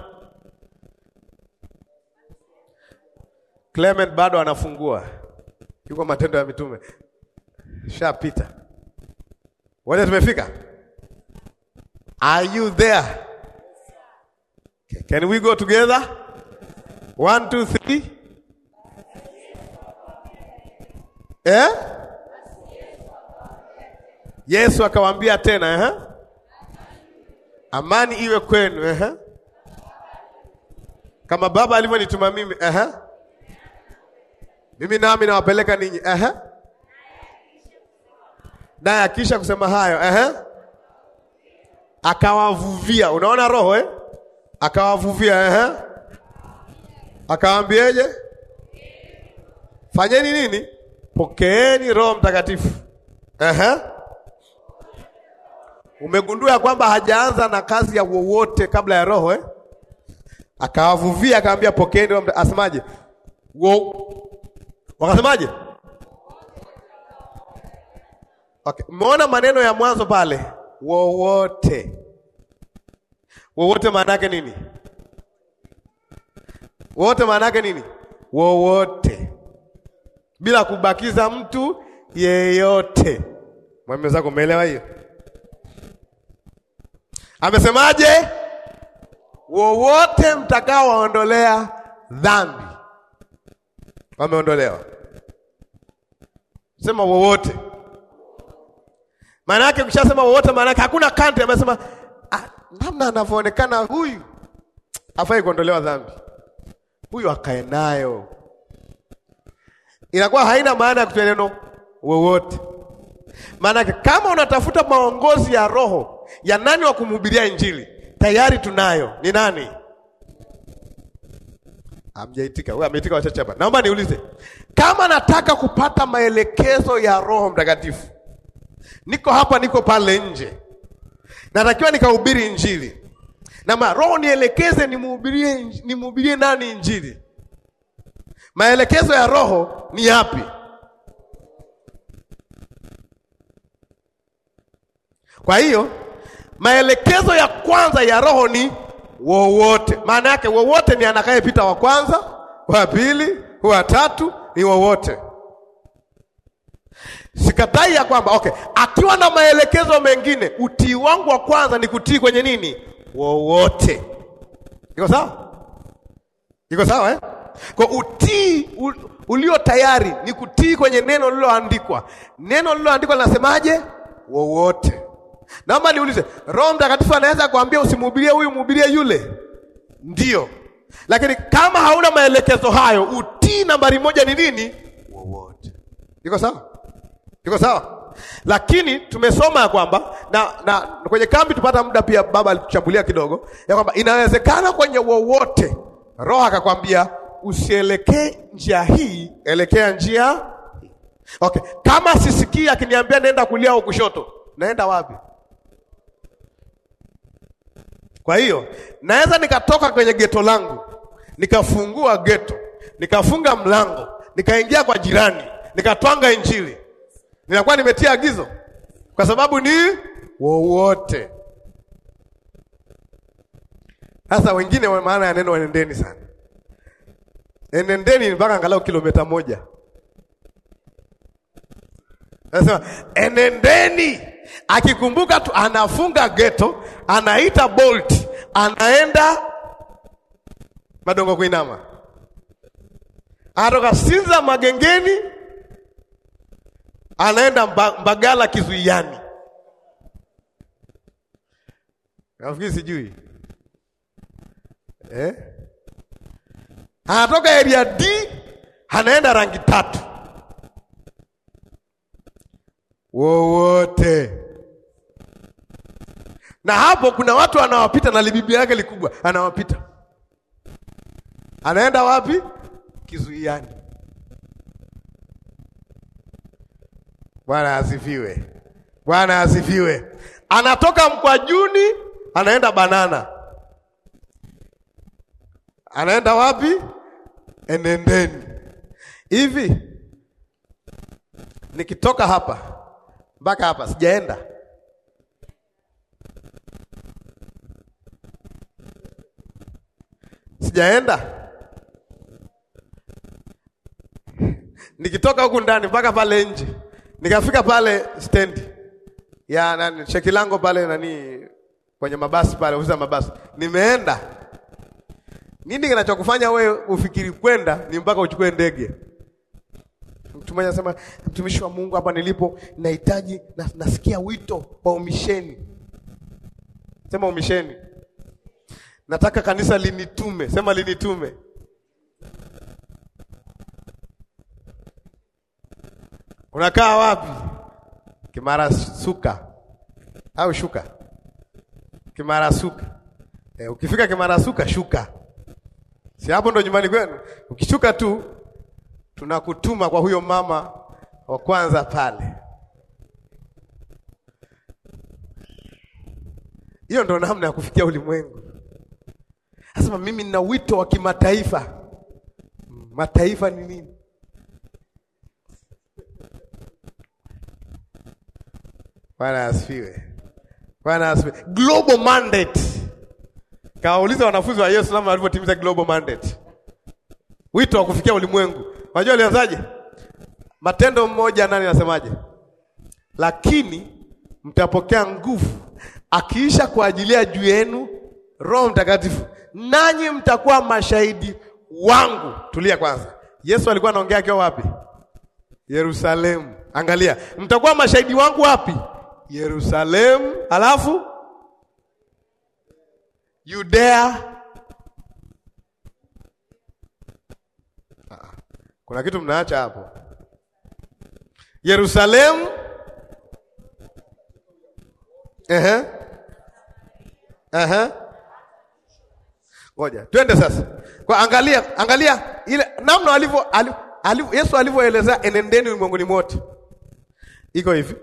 Clement bado anafungua, yuko Matendo ya Mitume, shapita wote, tumefika. Are you there? Okay. Can we go together? One, two, three. Eh? Yesu akawaambia tena eh? Amani iwe kwenu eh? Kama Baba alivyonituma mimi eh? Mimi nami nawapeleka ninyi eh? Naye akisha kusema hayo eh? Akawavuvia, unaona roho eh? Akawavuvia eh? Akawaambieje? Fanyeni nini? Pokeeni Roho Mtakatifu eh? Umegundua kwamba hajaanza na kazi ya wowote kabla ya roho eh? Akawavuvia akamwambia pokeeni Roho Mtakatifu. Asemaje? Wo wakasemaje? Okay, umeona maneno ya mwanzo pale, wowote. Wowote maana yake nini? Wowote maana yake nini? Wowote, bila kubakiza mtu yeyote. Mwenzako, umeelewa hiyo? Amesemaje? Wowote mtakao waondolea dhambi wameondolewa. Sema wowote. Maana yake ukishasema wowote, maana yake hakuna kanti. Amesema ah, namna anavyoonekana huyu afai kuondolewa dhambi, huyu akae nayo, inakuwa haina maana ya kutoa neno wowote. Maana yake kama unatafuta maongozi ya roho ya nani wa kumhubiria Injili, tayari tunayo. Ni nani? Amjaitika wewe, ameitika wachache hapa. Naomba niulize, kama nataka kupata maelekezo ya Roho Mtakatifu, niko hapa, niko pale nje, natakiwa nikahubiri Injili na ma Roho nielekeze, nimhubirie, nimhubirie nani Injili? Maelekezo ya Roho ni yapi? Kwa hiyo maelekezo ya kwanza ya Roho ni wowote. Maana yake wowote ni anakayepita wa kwanza, wa pili, wa tatu, ni wowote. Sikatai ya kwamba okay, akiwa na maelekezo mengine, utii wangu wa kwanza ni kutii kwenye nini? Wowote. Iko sawa? Iko sawa eh? Kwa utii ulio tayari ni kutii kwenye neno lililoandikwa. Neno lililoandikwa linasemaje? Wowote. Naomba niulize, Roho Mtakatifu anaweza kuambia usimhubirie huyu, mhubirie yule? Ndio, lakini kama hauna maelekezo hayo, utii nambari moja ni nini? Wowote. Iko sawa? Iko sawa? Lakini tumesoma ya kwamba na, na kwenye kambi tupata muda pia, baba alituchambulia kidogo ya kwamba inawezekana kwenye wowote Roho akakwambia usielekee njia hii, elekea njia hii. Okay, kama sisikii akiniambia nenda kulia au kushoto, naenda wapi? Kwa hiyo naweza nikatoka kwenye geto langu nikafungua geto nikafunga mlango nikaingia kwa jirani nikatwanga Injili, ninakuwa nimetia agizo, kwa sababu ni wowote. Sasa wengine wa maana ya neno enendeni sana, enendeni mpaka angalau kilomita moja. Nasema enendeni, akikumbuka tu anafunga geto, anaita bolt, anaenda Madongo kuinama, anatoka Sinza Magengeni, anaenda mba, Mbagala Kizuiani, nafikiri sijui eh? Anatoka area D anaenda rangi tatu wowote na hapo kuna watu anawapita na libibia yake likubwa, anawapita anaenda wapi? Kizuiani. Bwana asifiwe, Bwana asifiwe. Anatoka Mkwajuni anaenda Banana, anaenda wapi? Enendeni. Hivi nikitoka hapa mpaka hapa sijaenda sijaenda nikitoka huku ndani mpaka pale nje nikafika pale stendi ya nani cheki lango pale nani kwenye mabasi pale ofisi ya mabasi nimeenda nini kinachokufanya wewe ufikiri kwenda ni mpaka uchukue ndege mtu mmoja anasema mtumishi wa Mungu hapa nilipo nahitaji na, nasikia wito wa umisheni sema umisheni nataka kanisa linitume sema linitume Unakaa wapi? Kimara suka au shuka? Kimara suka. E, ukifika Kimara suka shuka, si hapo ndo nyumbani kwenu? Ukishuka tu tunakutuma kwa huyo mama wa kwanza pale. Hiyo ndo namna ya kufikia ulimwengu. Nasema mimi nina wito wa kimataifa. Mataifa ni nini? Bwana asifiwe. Bwana asifiwe. Global mandate. Kawauliza wanafunzi wa Yesu namna walivyotimiza global mandate. Wito wa kufikia ulimwengu. Unajua alianzaje? Matendo mmoja nani anasemaje? Lakini mtapokea nguvu akiisha kuajilia juu yenu Roho Mtakatifu, nanyi mtakuwa mashahidi wangu. Tulia kwanza. Yesu alikuwa anaongea akiwa wapi? Yerusalemu. Angalia, mtakuwa mashahidi wangu wapi? Yerusalemu, alafu Yudea. Kuna kitu mnaacha hapo. Yerusalemu, ehe, ehe, ngoja twende sasa. Kwa angalia, angalia ile namna alivyo, alivyo Yesu alivyoelezea enendeni ulimwenguni mote, iko hivi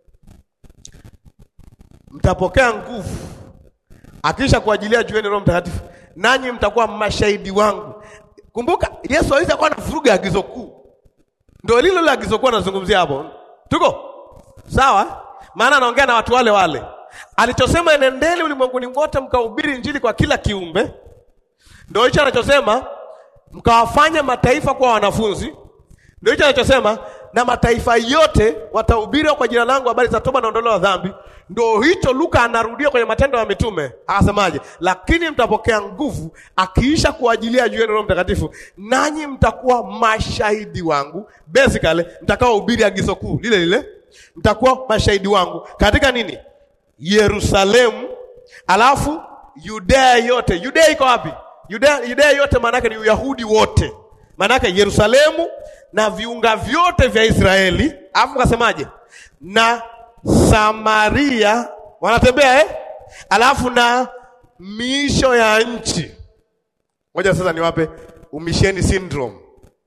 mtapokea nguvu akisha kuajilia jueni Roho Mtakatifu, nanyi mtakuwa mashahidi wangu. Kumbuka Yesu aweza kuwa anavuruga agizo kuu, ndio lilo la agizo kuu anazungumzia hapo. Tuko sawa? Maana anaongea na watu wale wale, alichosema enendeni ulimwenguni mote mkahubiri Injili kwa kila kiumbe, ndio hicho anachosema mkawafanya mataifa kuwa wanafunzi, ndio hicho anachosema na mataifa yote watahubiri kwa jina langu habari za toba na ondoleo la dhambi. Ndio hicho Luka anarudia kwenye Matendo ya Mitume, akasemaje? Lakini mtapokea nguvu akiisha kuajilia juu yenu Roho Mtakatifu, nanyi mtakuwa mashahidi wangu. Basically mtakaohubiri agizo kuu lile lile, mtakuwa mashahidi wangu katika nini? Yerusalemu, alafu Yudea yote. Yudea iko wapi? Yudea, Yudea yote maana yake ni Uyahudi wote, maana yake Yerusalemu na viunga vyote vya Israeli, alafu kasemaje? Na Samaria wanatembea eh? Alafu na miisho ya nchi. Ngoja sasa niwape umisheni syndrome.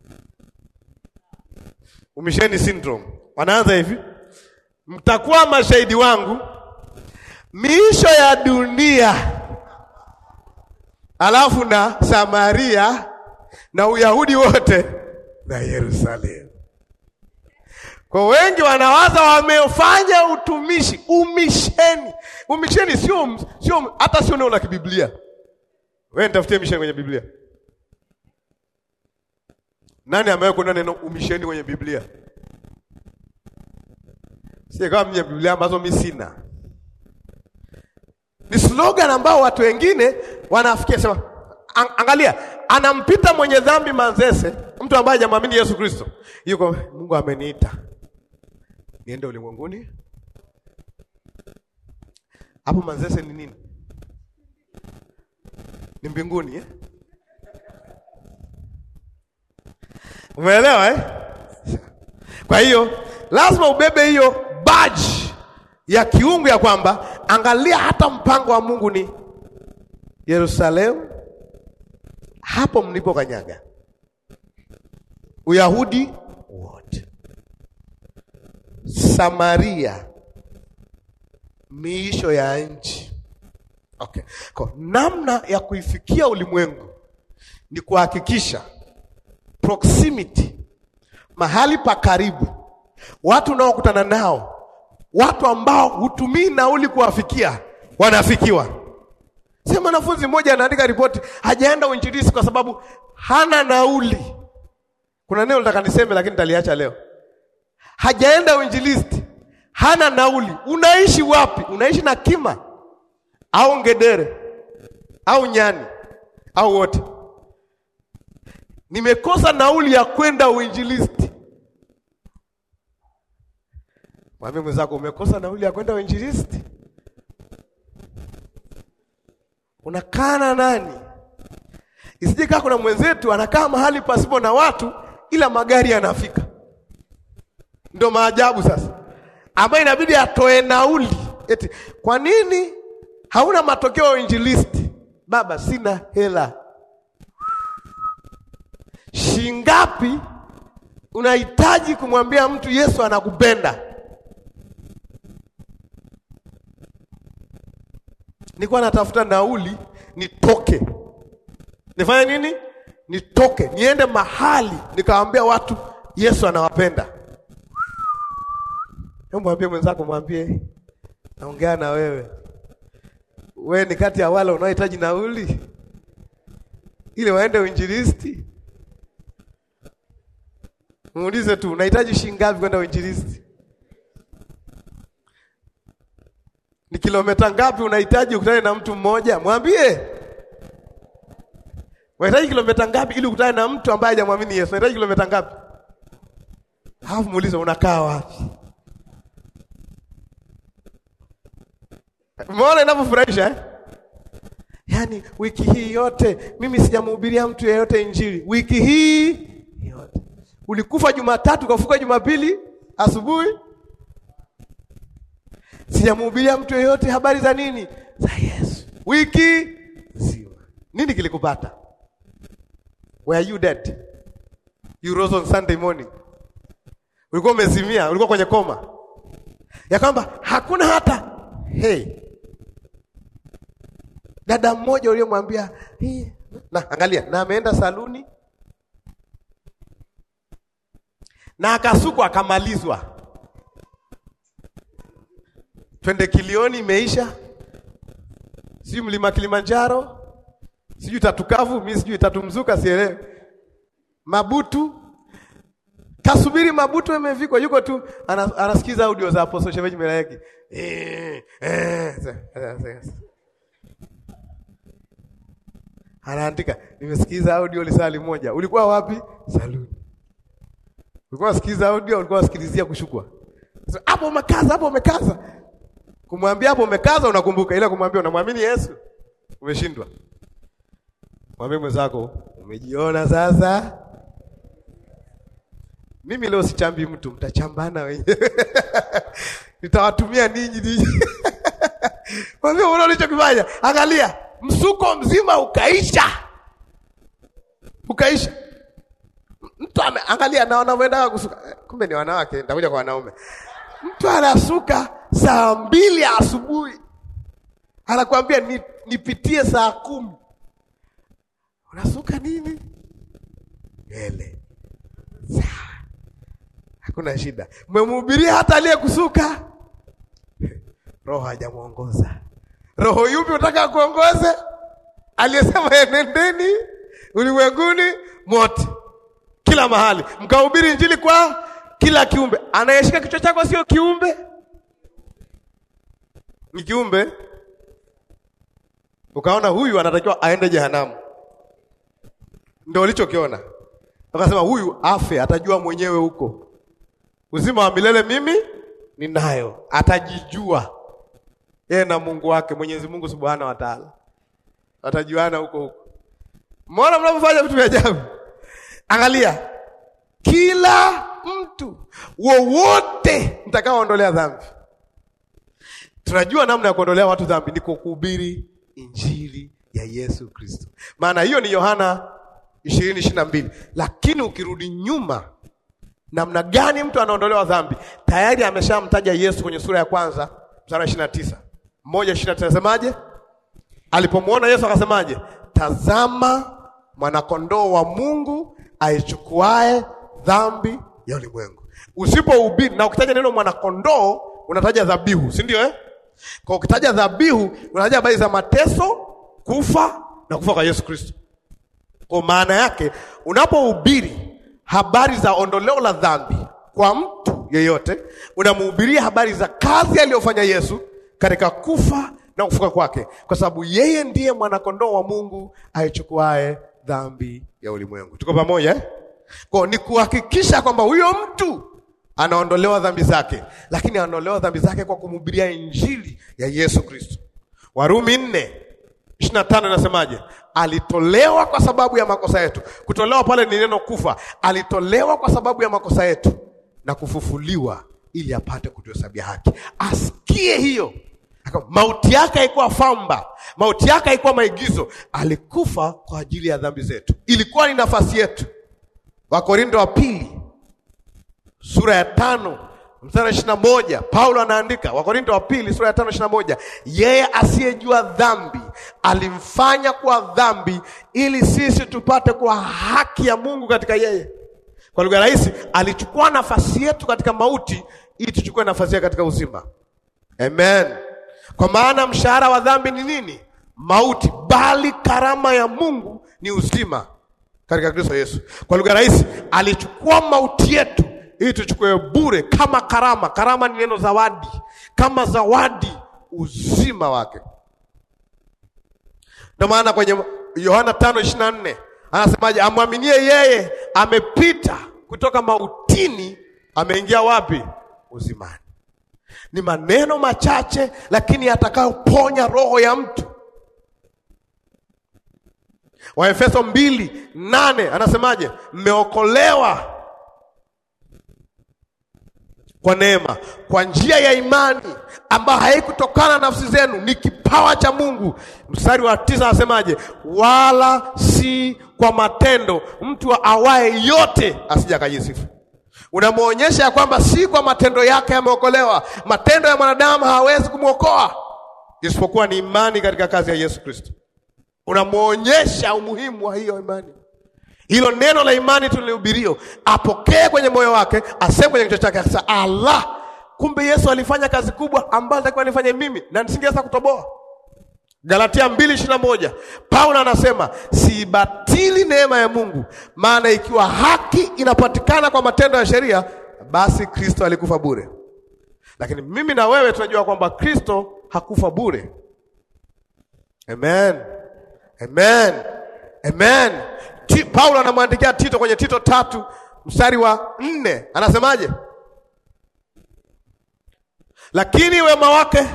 Umisheni syndrome wanaanza hivi, mtakuwa mashahidi wangu miisho ya dunia, alafu na Samaria na Uyahudi wote na Yerusalemu. Kwa wengi wanawaza wamefanya utumishi, umisheni. Umisheni sio sio hata sio neno la kibiblia. Wewe nitafutie misheni kwenye Biblia. Nani ambaye kuna neno umisheni kwenye Biblia? Si kama mwenye Biblia ambazo mimi sina. Ni slogan ambao watu wengine wanafikia sema An angalia, anampita mwenye dhambi Manzese, mtu ambaye hajamwamini Yesu Kristo. Yuko Mungu ameniita niende ulimwenguni. Hapo Manzese ni nini? Ni mbinguni eh? Umeelewa eh? Kwa hiyo lazima ubebe hiyo badge ya kiungu ya kwamba angalia, hata mpango wa Mungu ni Yerusalemu, hapo mlipo kanyaga, Uyahudi wote, Samaria, miisho ya nchi. Okay. Kwa namna ya kuifikia ulimwengu ni kuhakikisha proximity, mahali pa karibu, watu unaokutana nao, watu ambao hutumii nauli kuwafikia, wanafikiwa. Sema mwanafunzi mmoja anaandika ripoti, hajaenda uinjilisti kwa sababu hana nauli. Kuna neno nataka niseme, lakini nitaliacha leo. Hajaenda uinjilisti, hana nauli. Unaishi wapi? Unaishi na kima au ngedere au nyani au wote? Nimekosa nauli ya kwenda uinjilisti. Mwambie mwenzako, umekosa nauli ya kwenda uinjilisti. Unakaa na nani? Isije kaa kuna mwenzetu anakaa mahali pasipo na watu, ila magari yanafika. Ndio maajabu sasa, ambayo inabidi atoe nauli. Eti kwa nini hauna matokeo ya uinjilisti? Baba, sina hela. Shingapi unahitaji kumwambia mtu Yesu anakupenda? Nilikuwa natafuta nauli nitoke, nifanye nini? Nitoke niende mahali nikawaambia watu Yesu anawapenda. Hebu mwambie mwenzako, mwambie naongea na wewe, wewe ni kati ya wale unaohitaji nauli ili waende uinjilisti. Muulize tu unahitaji shilingi ngapi kwenda uinjilisti? Ni kilomita ngapi unahitaji ukutane na mtu mmoja? Mwambie. Unahitaji kilomita ngapi ili ukutane na mtu ambaye hajamwamini Yesu? Unahitaji kilomita ngapi? Halafu muulize unakaa wapi? Umeona inavyofurahisha eh? Yaani wiki hii yote mimi sijamhubiria mtu yeyote injili. Wiki hii yote. Ulikufa Jumatatu ukafuka Jumapili asubuhi. Sijamhubiria mtu yeyote habari za nini? Za Yesu. Wiki nzima. Nini kilikupata? Were you dead? You rose on Sunday morning. Ulikuwa umezimia, ulikuwa kwenye koma. Ya kwamba hakuna hata hey. Dada mmoja uliyemwambia hey. Na angalia, na ameenda saluni na akasukwa akamalizwa. Twende Kilioni imeisha, sijui mlima Kilimanjaro, sijui Tatukavu, mimi sijui Tatumzuka, sielewi. Mabutu kasubiri Mabutu imevikwa, yuko tu anas, anasikiza audio za Apostle Shemeji Melaeki eh, eh, anaandika nimesikiza audio lisali moja. Ulikuwa wapi? Saluni. Ulikuwa unasikiza audio, ulikuwa unasikilizia kushukwa. Hapo so, umekaza, hapo umekaza. Kumwambia hapo umekaza unakumbuka, ila kumwambia unamwamini Yesu umeshindwa. Mwambie mwenzako umejiona sasa. Mimi leo sichambi mtu, mtachambana wenyewe. Nitawatumia ninyi ninyi. Mwambie unaona ulichokifanya. Angalia, msuko mzima ukaisha. ukaisha. Mtu ame- angalia na wanavyoenda kusuka, Eh, kumbe ni wanawake. Nitakuja kwa wanaume. Mtu anasuka saa mbili ya asubuhi, anakuambia ni, nipitie saa kumi. Unasuka nini? Ele sawa, hakuna shida. Mmemhubiria hata aliyekusuka, roho hajamwongoza. Roho yupi unataka kuongoze? Aliyesema enendeni ulimwenguni mote, kila mahali, mkahubiri injili kwa kila kiumbe. Anayeshika kichwa chako sio kiumbe, ni kiumbe. Ukaona huyu anatakiwa aende jehanamu, ndio ulichokiona. Ukasema huyu afe, atajua mwenyewe huko. Uzima wa milele mimi ninayo, atajijua yeye na Mungu wake, Mwenyezi Mungu Subhanahu wa Ta'ala, atajuana huko huko. Mbona mnapofanya vitu vya ajabu? Angalia, kila mtu wowote mtakaoondolea dhambi. Tunajua namna ya kuondolea watu dhambi ni kwa kuhubiri injili ya Yesu Kristo. Maana hiyo ni Yohana ishirini ishirini na mbili. Lakini ukirudi nyuma, namna gani mtu anaondolewa dhambi? Tayari ameshamtaja Yesu kwenye sura ya kwanza mstari wa ishirini na tisa moja ishirini na tisa Nasemaje? Alipomwona Yesu akasemaje? Tazama mwanakondoo wa Mungu aichukuae dhambi ya ulimwengu. Usipohubiri na ukitaja neno mwanakondoo unataja dhabihu, si ndio eh? Kwa ukitaja dhabihu unataja habari za mateso, kufa na kufa kwa Yesu Kristo. Kwa maana yake unapohubiri habari za ondoleo la dhambi kwa mtu yeyote, unamhubiria habari za kazi aliyofanya Yesu katika kufa na kufuka kwake, kwa sababu yeye ndiye mwanakondoo wa Mungu aichukuae dhambi ya ulimwengu. Tuko pamoja eh? Kwa ni kuhakikisha kwamba huyo mtu anaondolewa dhambi zake, lakini anaondolewa dhambi zake kwa kumhubiria injili ya Yesu Kristo. Warumi nne ishirini na tano inasemaje? Alitolewa kwa sababu ya makosa yetu. Kutolewa pale ni neno kufa. Alitolewa kwa sababu ya makosa yetu na kufufuliwa ili apate kutuhesabia haki. Asikie hiyo Aka- mauti yake haikuwa famba, mauti yake haikuwa maigizo. Alikufa kwa ajili ya dhambi zetu, ilikuwa ni nafasi yetu. Wakorinto wa pili sura ya tano mstari wa ishirini na moja Paulo anaandika, Wakorinto wa pili sura ya tano ishirini na moja yeye asiyejua dhambi alimfanya kuwa dhambi ili sisi tupate kuwa haki ya Mungu katika yeye. Kwa lugha rahisi, alichukua nafasi yetu katika mauti ili tuchukue nafasi yake katika uzima. Amen. Kwa maana mshahara wa dhambi ni nini? Mauti, bali karama ya Mungu ni uzima katika Kristo Yesu. Kwa lugha rahisi, alichukua mauti yetu ili tuchukue bure kama karama. Karama ni neno zawadi, kama zawadi uzima wake. Ndio maana kwenye Yohana 5:24 anasemaje? Amwaminie yeye amepita kutoka mautini, ameingia wapi? Uzimani. Ni maneno machache, lakini yatakayoponya roho ya mtu. Waefeso mbili nane anasemaje? Mmeokolewa kwa neema, kwa njia ya imani ambayo haikutokana na nafsi zenu, ni kipawa cha Mungu. Mstari wa tisa anasemaje? Wala si kwa matendo, mtu awaye yote asije akajisifu. Unamwonyesha ya kwamba si kwa matendo yake yameokolewa. Matendo ya mwanadamu hawezi kumwokoa isipokuwa ni imani katika kazi ya Yesu Kristo. Unamwonyesha umuhimu wa hiyo imani. Hilo neno la imani tulihubirio, apokee kwenye moyo wake, aseme kwenye kichwa chake, akasema Allah, kumbe Yesu alifanya kazi kubwa ambayo nitakiwa nifanye mimi na nisingeweza kutoboa. Galatia mbili ishirini na moja Paulo anasema siibatili neema ya Mungu, maana ikiwa haki inapatikana kwa matendo ya sheria, basi Kristo alikufa bure. Lakini mimi na wewe tunajua kwamba Kristo hakufa bure. Amen, amen, amen. Ti, Paulo anamwandikia Tito kwenye Tito tatu mstari wa nne anasemaje? Lakini wema wake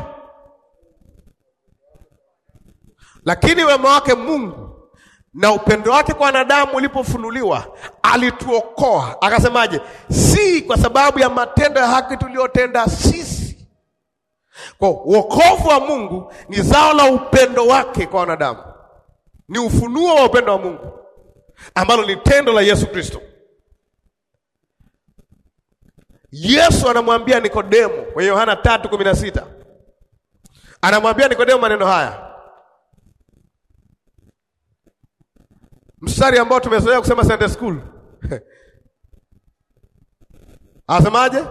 lakini wema wake Mungu na upendo wake kwa wanadamu ulipofunuliwa, alituokoa akasemaje? Si kwa sababu ya matendo ya haki tuliyotenda sisi. Kwa wokovu wa Mungu ni zao la upendo wake kwa wanadamu, ni ufunuo wa upendo wa Mungu. ambalo ni tendo la Yesu Kristo. Yesu anamwambia Nikodemo kwenye Yohana tatu kumi na sita anamwambia Nikodemo maneno haya, mstari ambao tumezoea kusema Sunday school anasemaje?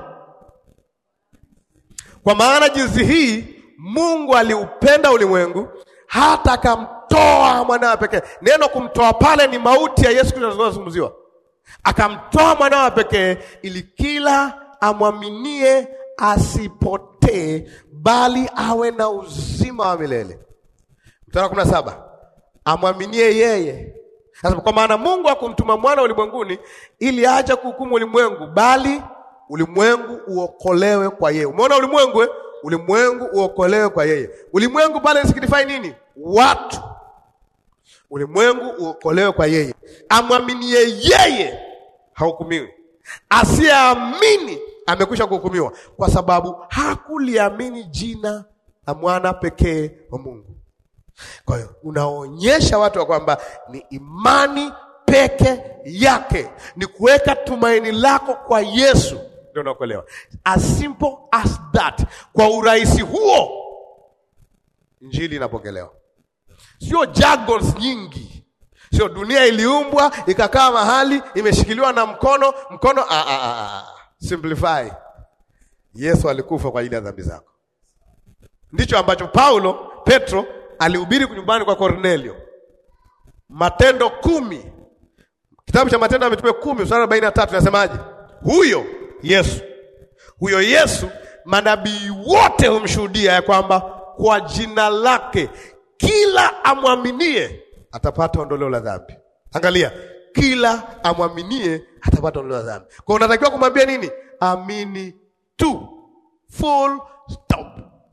Kwa maana jinsi hii Mungu aliupenda ulimwengu hata akamtoa mwanawe pekee. Neno kumtoa pale ni mauti ya Yesu Kristo inazungumziwa. Akamtoa mwanawe pekee ili kila amwaminie asipotee, bali awe na uzima wa milele. Mstari wa kumi na saba amwaminie yeye. Sasa kwa maana Mungu hakumtuma mwana ulimwenguni ili aje kuhukumu ulimwengu, bali ulimwengu uokolewe kwa yeye. Umeona ulimwengu eh? Ulimwengu uokolewe kwa yeye. Ulimwengu pale signify nini? Watu. Ulimwengu uokolewe kwa yeye. Amwaminie yeye hahukumiwi, asiyeamini amekwisha kuhukumiwa, kwa sababu hakuliamini jina la mwana pekee wa Mungu. Kwa hiyo unaonyesha watu wa kwamba ni imani peke yake, ni kuweka tumaini lako kwa Yesu ndio unaokolewa. As simple as that. Kwa urahisi huo injili inapokelewa, sio jargons nyingi, sio dunia iliumbwa ikakaa mahali imeshikiliwa na mkono mkono. Ah, ah, ah, ah. Simplify. Yesu alikufa kwa ajili ya dhambi zako. Ndicho ambacho Paulo Petro alihubiri nyumbani kwa Kornelio. Matendo kumi, kitabu cha Matendo ya Mitume kumi mstari arobaini na tatu nasemaje? Huyo Yesu, huyo Yesu manabii wote humshuhudia ya kwamba kwa jina lake kila amwaminie atapata ondoleo la dhambi. Angalia, kila amwaminie atapata ondoleo la dhambi. Kwa unatakiwa kumwambia nini? Amini tu, full stop.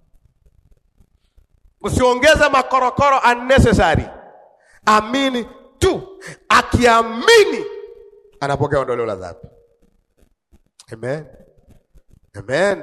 Usiongeze makorokoro unnecessary. Amini tu, akiamini anapokea ondoleo la dhambi. Amen. Amen.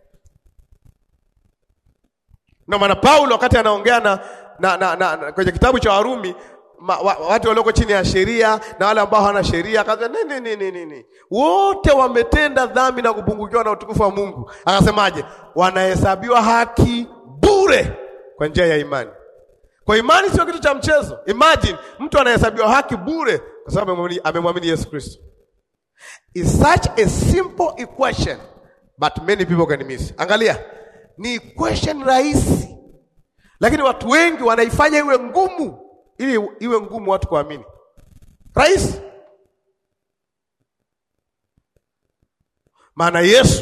Ndio maana Paulo wakati anaongea na, na, na, na, na kwenye kitabu cha Warumi ma, wa, watu walioko chini ya sheria na wale ambao hawana sheria akaza nini nini nini wote wametenda dhambi na kupungukiwa na utukufu wa Mungu. Akasemaje? Wanahesabiwa haki bure kwa njia ya imani. Kwa imani sio kitu cha mchezo. Imagine mtu anahesabiwa haki bure kwa sababu amemwamini Yesu Kristo. Is such a simple equation but many people can miss. Angalia, ni equation rahisi, lakini watu wengi wanaifanya iwe ngumu, ili iwe ngumu watu kuamini. Rahisi maana Yesu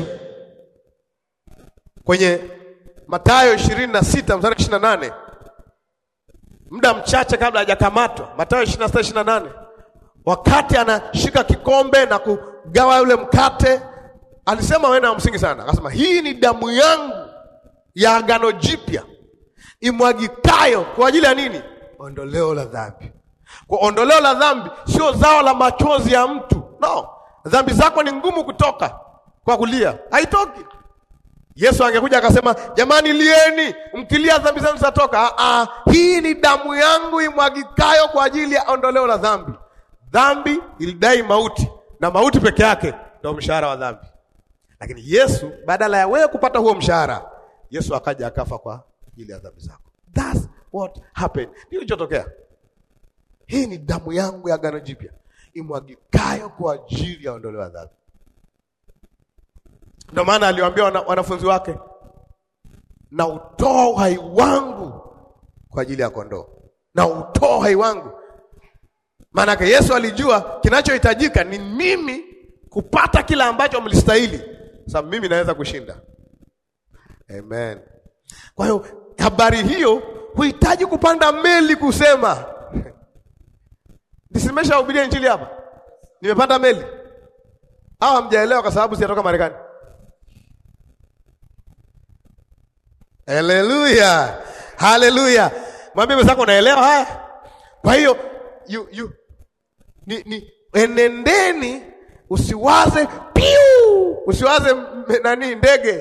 kwenye Mathayo ishirini na sita mstari ishirini na nane muda mchache kabla hajakamatwa, Mathayo ishirini na sita ishirini na nane wakati anashika kikombe na kugawa yule mkate, alisema wena wa msingi sana, akasema hii ni damu yangu ya agano jipya imwagikayo kwa ajili ya nini? Ondoleo la dhambi. Kwa ondoleo la dhambi sio zao la machozi ya mtu, no. Dhambi zako ni ngumu kutoka kwa kulia, haitoki. Yesu angekuja akasema, jamani, lieni, mkilia dhambi zenu zitatoka. Ah, hii ni damu yangu imwagikayo kwa ajili ya ondoleo la dhambi. Dhambi ilidai mauti na mauti peke yake ndio mshahara wa dhambi. Lakini Yesu badala ya wewe kupata huo mshahara, Yesu akaja akafa kwa ajili ya dhambi zako. That's what happened. Ndio kilichotokea. Hii ni damu yangu ya agano jipya imwagikayo kwa ajili ya ondoleo la dhambi. Ndio maana aliwaambia wana, wanafunzi wake, na utoa uhai wangu kwa ajili ya kondoo, na utoa uhai wangu Maanake Yesu alijua kinachohitajika ni mimi kupata kila ambacho mlistahili, sababu mimi naweza kushinda. Amen. Kwa hiyo habari hiyo huhitaji kupanda meli kusema nisimeshahubiria injili hapa, nimepanda meli au hamjaelewa? Kwa sababu sijatoka Marekani. Haleluya, haleluya! Mwambie mwenzako unaelewa haya. Kwa hiyo you, you, ni, ni enendeni, usiwaze piu, usiwaze nani ndege.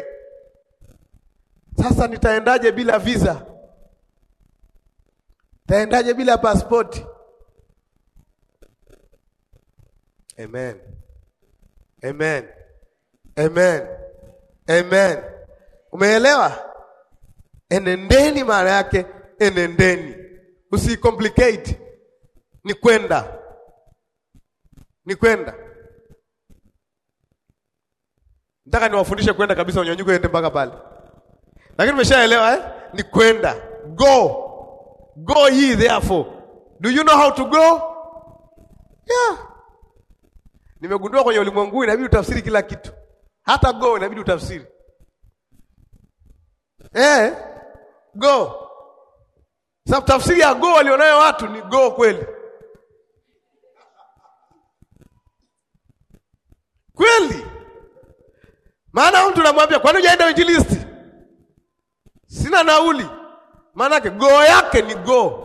Sasa nitaendaje bila visa? Taendaje bila pasipoti? Amen. Amen. Amen. Amen. Umeelewa? Enendeni maana yake enendeni, usicomplicate. Ni kwenda, ni kwenda. Nataka niwafundishe kwenda kabisa, unyanyuke ende mpaka pale, lakini umeshaelewa eh? Ni kwenda, go go ye therefore. Do you know how to go? Yeah. Nimegundua kwenye ulimwengu inabidi utafsiri kila kitu, hata go inabidi utafsiri eh, go. Sababu tafsiri ya go walionayo watu ni go kweli kweli. Maana mtu namwambia kwani hujaenda injilisti? Sina nauli. Maana yake go yake ni go.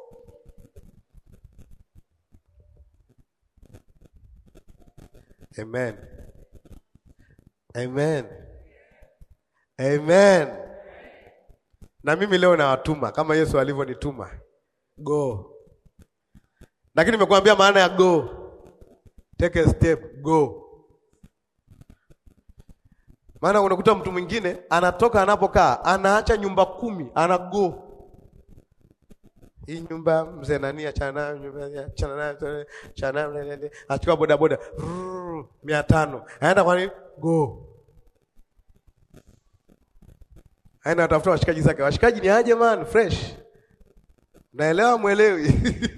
Amen. Amen. Amen. Na mimi leo nawatuma kama Yesu alivyonituma. Go. Lakini nimekuambia maana ya go. Take a step, go. Maana unakuta mtu mwingine anatoka anapokaa, anaacha nyumba kumi, ana go. Hii nyumba mzee nani achana nayo, nyumba achana nayo, achana nayo, achukua boda boda mia tano aenda kwa nini? Go. Aenda atafuta washikaji zake. Washikaji ni aje man, fresh. Naelewa mwelewi.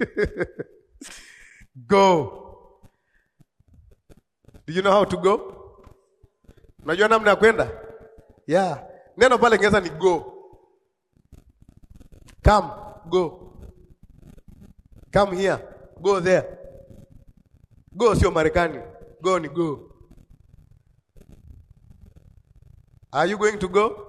Go. Do you know how to go? Unajua namna ya kwenda? Yeah. Neno pale Kiingereza ni go. Come, go. Come here, go there. Go sio Marekani. Go ni go. Are you going to go?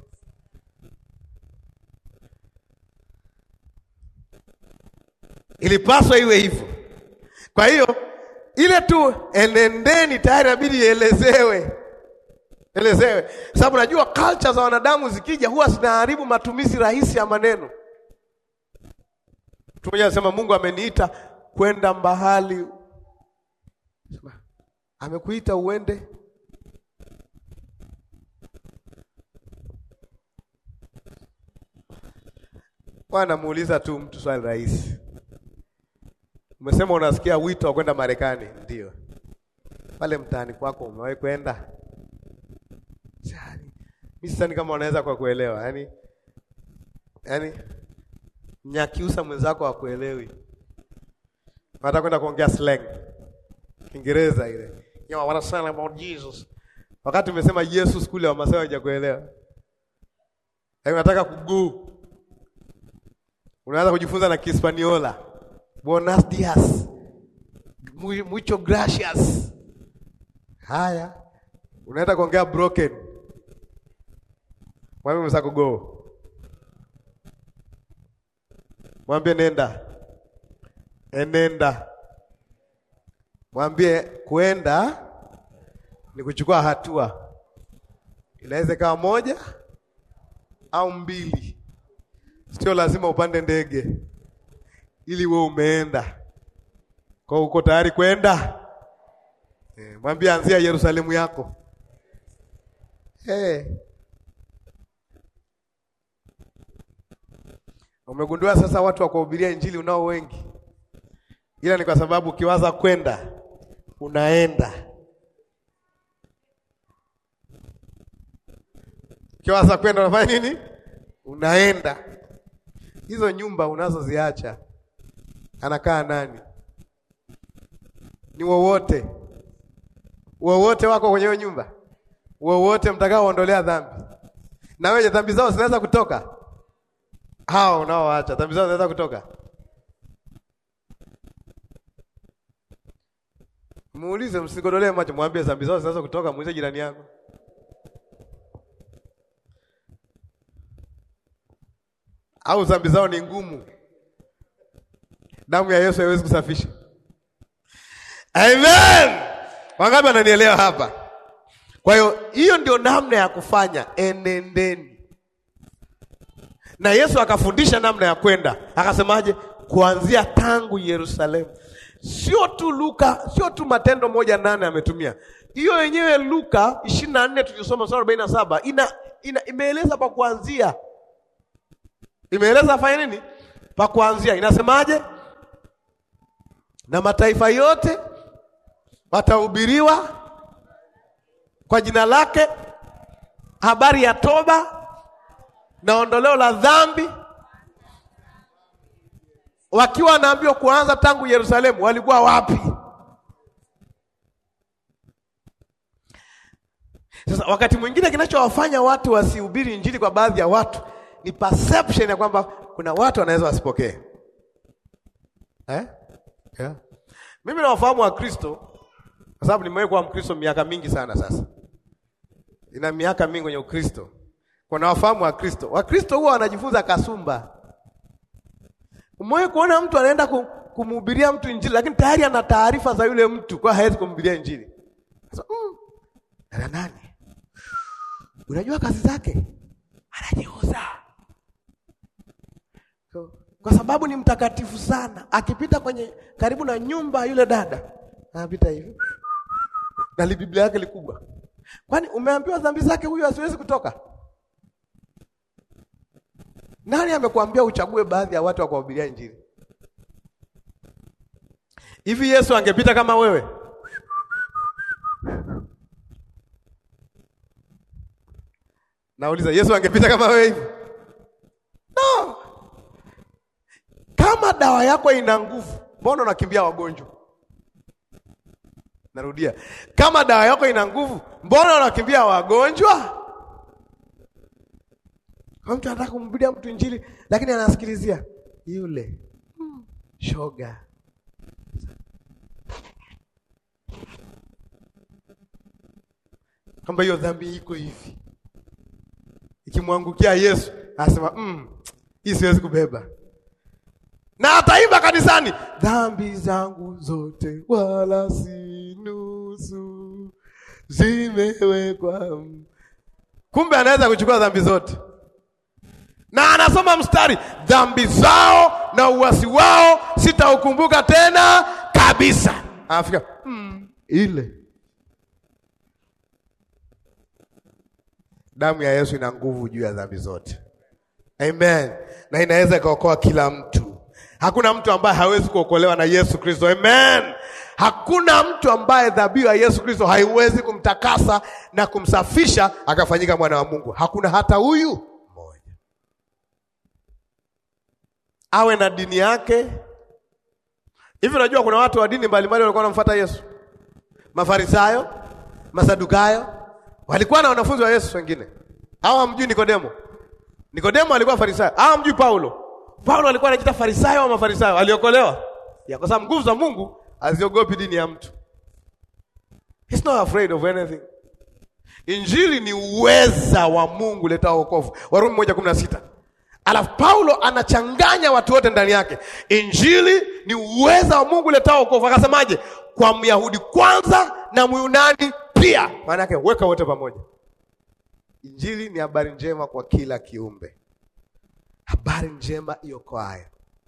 Ilipaswa iwe hivyo. Kwa hiyo ile tu enendeni tayari inabidi ielezewe. Elezewe. Sababu najua culture za wanadamu zikija huwa zinaharibu matumizi rahisi ya maneno. Mtu mmoja anasema Mungu ameniita kwenda mbahali. Amekuita uende Bwana muuliza tu mtu swali rahisi. Umesema unasikia wito wa kwenda Marekani, ndio. Pale mtaani kwako umewahi kwenda? Mimi sidhani kama unaweza kwa kuelewa. Yaani yaani Nyakiusa mwenzako hakuelewi. Nataka kwenda kuongea slang. Kiingereza ile. You know what I'm saying about Jesus. Wakati umesema Yesu skuli wa Masai hawajakuelewa. Yaani unataka kuguu. Unaanza kujifunza na Kispaniola. Buenos dias. Mucho gracias. Haya. Unaenda kuongea broken. Mwambie mwenzako go. Mwambie nenda. Enenda. Mwambie kwenda ni kuchukua hatua. Inaweza ikawa moja au mbili. Sio lazima upande ndege ili we umeenda. Kwa uko tayari kwenda? E, mwambie anzia Yerusalemu yako. Hey. Umegundua sasa watu wa kuhubiria injili unao wengi, ila ni kwa sababu ukiwaza kwenda unaenda. Ukiwaza kwenda unafanya nini? Unaenda. Hizo nyumba unazoziacha anakaa nani? Ni wowote wowote wako kwenye hiyo nyumba, wowote mtakaoondolea dhambi. Na wewe dhambi zao zinaweza kutoka hao unaoacha dhambi zao zinaweza kutoka. Muulize, msigodolee macho, mwambie dhambi zao zinaweza kutoka. Muulize jirani yako. Au dhambi zao ni ngumu, damu ya Yesu haiwezi kusafisha. Amen. Wangapi wananielewa hapa? Kwa hiyo hiyo ndio namna ya kufanya, enendeni na Yesu akafundisha namna ya kwenda, akasemaje? Kuanzia tangu Yerusalemu. sio tu Luka, sio tu Matendo moja nane ametumia hiyo yenyewe. Luka ishirini na nne tulisoma mstari arobaini na saba ina, ina imeeleza pa kuanzia, imeeleza afanye nini pa kuanzia. Inasemaje? na mataifa yote watahubiriwa kwa jina lake habari ya toba na ondoleo la dhambi, wakiwa wanaambiwa kuanza tangu Yerusalemu. Walikuwa wapi? Sasa wakati mwingine kinachowafanya watu wasihubiri injili kwa baadhi ya watu ni perception ya kwamba kuna watu wanaweza wasipokee eh? Yeah. Mimi nawafahamu Wakristo kwa sababu nimewahi kuwa Mkristo miaka mingi sana sasa, ina miaka mingi kwenye Ukristo. Kuna wafahamu Wakristo, Wakristo huwa wanajifunza kasumba. Umewahi kuona mtu anaenda kumhubiria mtu injili, lakini tayari ana taarifa za yule mtu, kwa hawezi kumhubiria injili. Sasa mm, ana nani? Unajua kazi zake, anajiuza so, kwa sababu ni mtakatifu sana. Akipita kwenye karibu na nyumba yule dada anapita hivi na Biblia yake likubwa. Kwani umeambiwa dhambi zake huyu asiwezi kutoka? Nani amekuambia uchague baadhi ya watu wa kuwahubiria injili? Hivi Yesu angepita kama wewe? Nauliza, Yesu angepita kama wewe hivi? No. Kama dawa yako ina nguvu, mbona unakimbia wagonjwa? Narudia, kama dawa yako ina nguvu, mbona unakimbia wagonjwa? Kwa mtu anataka kumhubiria mtu injili, lakini anasikilizia yule hmm, shoga. Kwamba hiyo dhambi iko hivi, ikimwangukia Yesu anasema mm, hii siwezi kubeba na ataimba kanisani, dhambi zangu zote wala si nusu zimewekwa. Kumbe anaweza kuchukua dhambi zote, na anasoma mstari, dhambi zao na uasi wao sitaukumbuka tena kabisa. Anafika mm, ile damu ya Yesu ina nguvu juu ya dhambi zote. Amen, na inaweza ikaokoa kila mtu. Hakuna mtu ambaye hawezi kuokolewa na Yesu Kristo. Amen. Hakuna mtu ambaye dhabihu ya Yesu Kristo haiwezi kumtakasa na kumsafisha akafanyika mwana wa Mungu. Hakuna hata huyu mmoja, awe na dini yake. Hivi unajua kuna watu wa dini mbalimbali walikuwa wanamfuata Yesu. Mafarisayo, Masadukayo walikuwa na wanafunzi wa Yesu wengine. Hawa hamjui Nikodemo. Nikodemo alikuwa Farisayo. Hawa hamjui Paulo. Paulo alikuwa anajiita Farisayo wa Mafarisayo, aliokolewa ya kwa sababu nguvu za Mungu haziogopi dini ya mtu. He's not afraid of anything. Injili ni uweza wa Mungu leta wokovu, Warumi moja kumi na sita. Alafu Paulo anachanganya watu wote ndani yake. Injili ni uweza wa Mungu leta wokovu, akasemaje? Kwa Myahudi kwanza na Myunani pia, maana yake weka wote pamoja. Injili ni habari njema kwa kila kiumbe habari njema iokoayo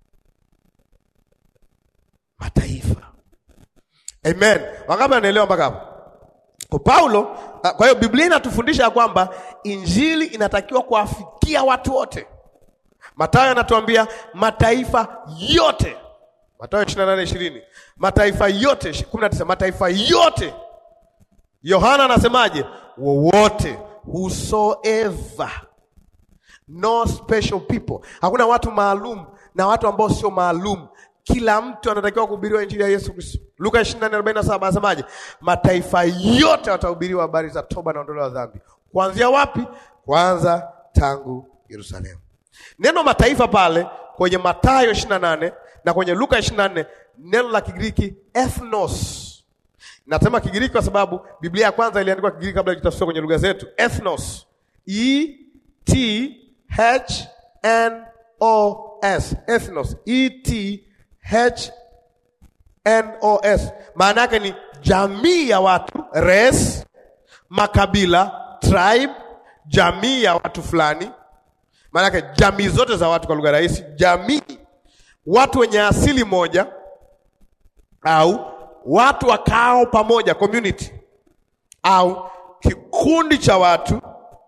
mataifa. Amen. Wangapi anaelewa mpaka hapo? Kwa Paulo, kwa hiyo Biblia inatufundisha ya kwamba injili inatakiwa kuwafikia watu wote. Mathayo anatuambia mataifa yote, Mathayo 28:20, mataifa yote 19, mataifa yote. Yohana anasemaje? Wowote, whosoever No special people. Hakuna watu maalum na watu ambao sio maalum. Kila mtu anatakiwa kuhubiriwa injili ya Yesu Kristo. Luka 24:47 anasemaje? Mataifa yote watahubiriwa habari za toba na ondoleo la dhambi. Kuanzia wapi? Kwanza tangu Yerusalemu. Neno mataifa pale kwenye Mathayo 28 na kwenye Luka 24, neno la Kigiriki ethnos. Nasema Kigiriki kwa sababu Biblia ya kwanza iliandikwa Kigiriki kabla ikitafsiriwa kwenye lugha zetu. Ethnos. E T H N O S. Ethnos. E T H N O S. Maana yake ni jamii ya watu, race, makabila, tribe, jamii ya watu fulani. Maana yake jamii zote za watu kwa lugha rahisi, jamii, watu wenye asili moja, au watu wakao pamoja, community, au kikundi cha watu.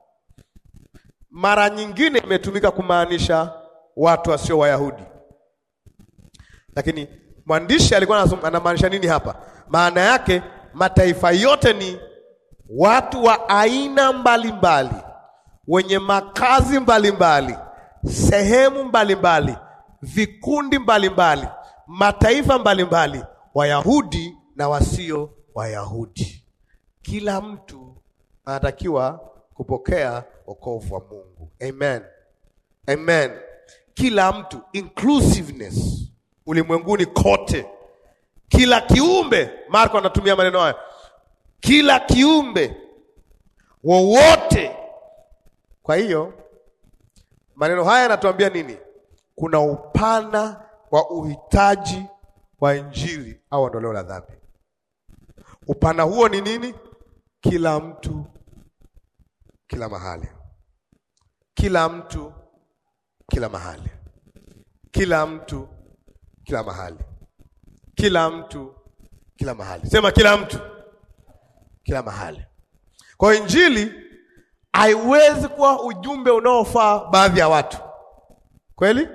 Mara nyingine imetumika kumaanisha watu wasio Wayahudi, lakini mwandishi alikuwa anamaanisha nini hapa? Maana yake mataifa yote ni watu wa aina mbalimbali mbali, wenye makazi mbalimbali mbali, sehemu mbalimbali mbali, vikundi mbalimbali mbali, mataifa mbalimbali mbali, Wayahudi na wasio Wayahudi. Kila mtu anatakiwa kupokea wokovu wa Mungu. Amen. Amen. Kila mtu, inclusiveness ulimwenguni kote, kila kiumbe. Marko anatumia maneno hayo, kila kiumbe wowote. Kwa hiyo maneno haya yanatuambia nini? Kuna upana wa uhitaji wa injili au ondoleo la dhambi. Upana huo ni nini? Kila mtu, kila mahali, kila mtu, kila mahali, kila mtu, kila mahali, kila mtu, kila mahali. Sema kila mtu, kila mahali. Kwa injili haiwezi kuwa ujumbe unaofaa baadhi ya watu, kweli?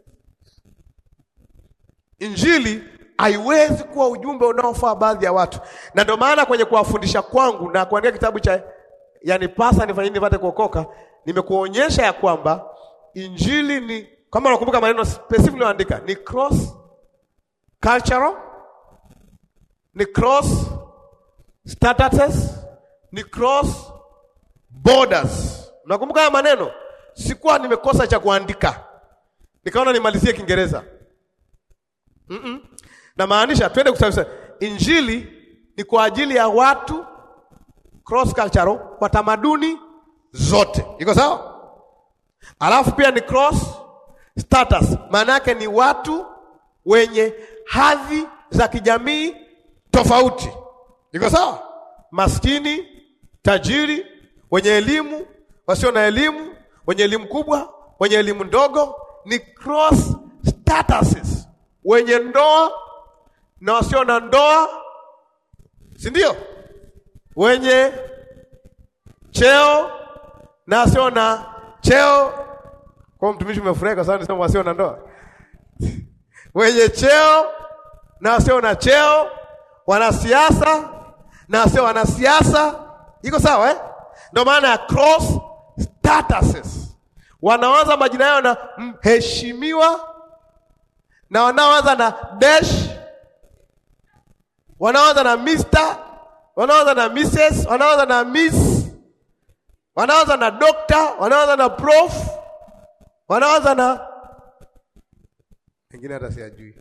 Injili haiwezi kuwa ujumbe unaofaa baadhi ya watu, na ndio maana kwenye kuwafundisha kwangu na kuandika kitabu cha yani pasa nifanye nini nipate kuokoka, nimekuonyesha ya kwamba injili ni kama unakumbuka maneno specific niliyoandika, ni cross cultural, ni cross statuses, ni cross borders. Unakumbuka haya maneno? Sikuwa nimekosa cha kuandika, nikaona nimalizie Kiingereza. Mm -mm. Na maanisha twende kusafisha. Injili ni kwa ajili ya watu cross cultural kwa tamaduni zote, iko sawa? Alafu pia ni cross status, maana yake ni watu wenye hadhi za kijamii tofauti, iko sawa? Maskini, tajiri, wenye elimu, wasio na elimu, wenye elimu kubwa, wenye elimu ndogo, ni cross statuses wenye ndoa na wasio na ndoa, si ndio? Wenye cheo na wasio na cheo. Kwa mtumishi umefurahi kwa sababu nisema wasio na ndoa wenye cheo na wasio na cheo, wanasiasa na wasio wanasiasa. Iko sawa eh? Ndio maana ya cross statuses. Wanaanza majina yao na mheshimiwa na wanaoanza na dash, wanaoanza na Mr, wanaoanza na Mrs, wanaoanza na Miss, wanaoanza na doctor, wanaoanza na prof, wanaoanza na wengine hata siajui.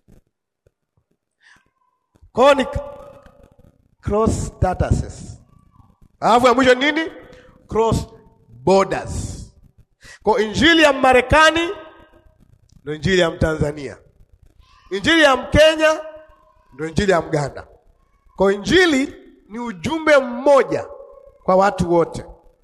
Kwa ni cross statuses, alafu ya mwisho nini? Cross borders. Kwa injili ya Marekani ndio injili ya Mtanzania, injili ya Mkenya ndio injili ya Mganda. Kwa injili ni ujumbe mmoja kwa watu wote,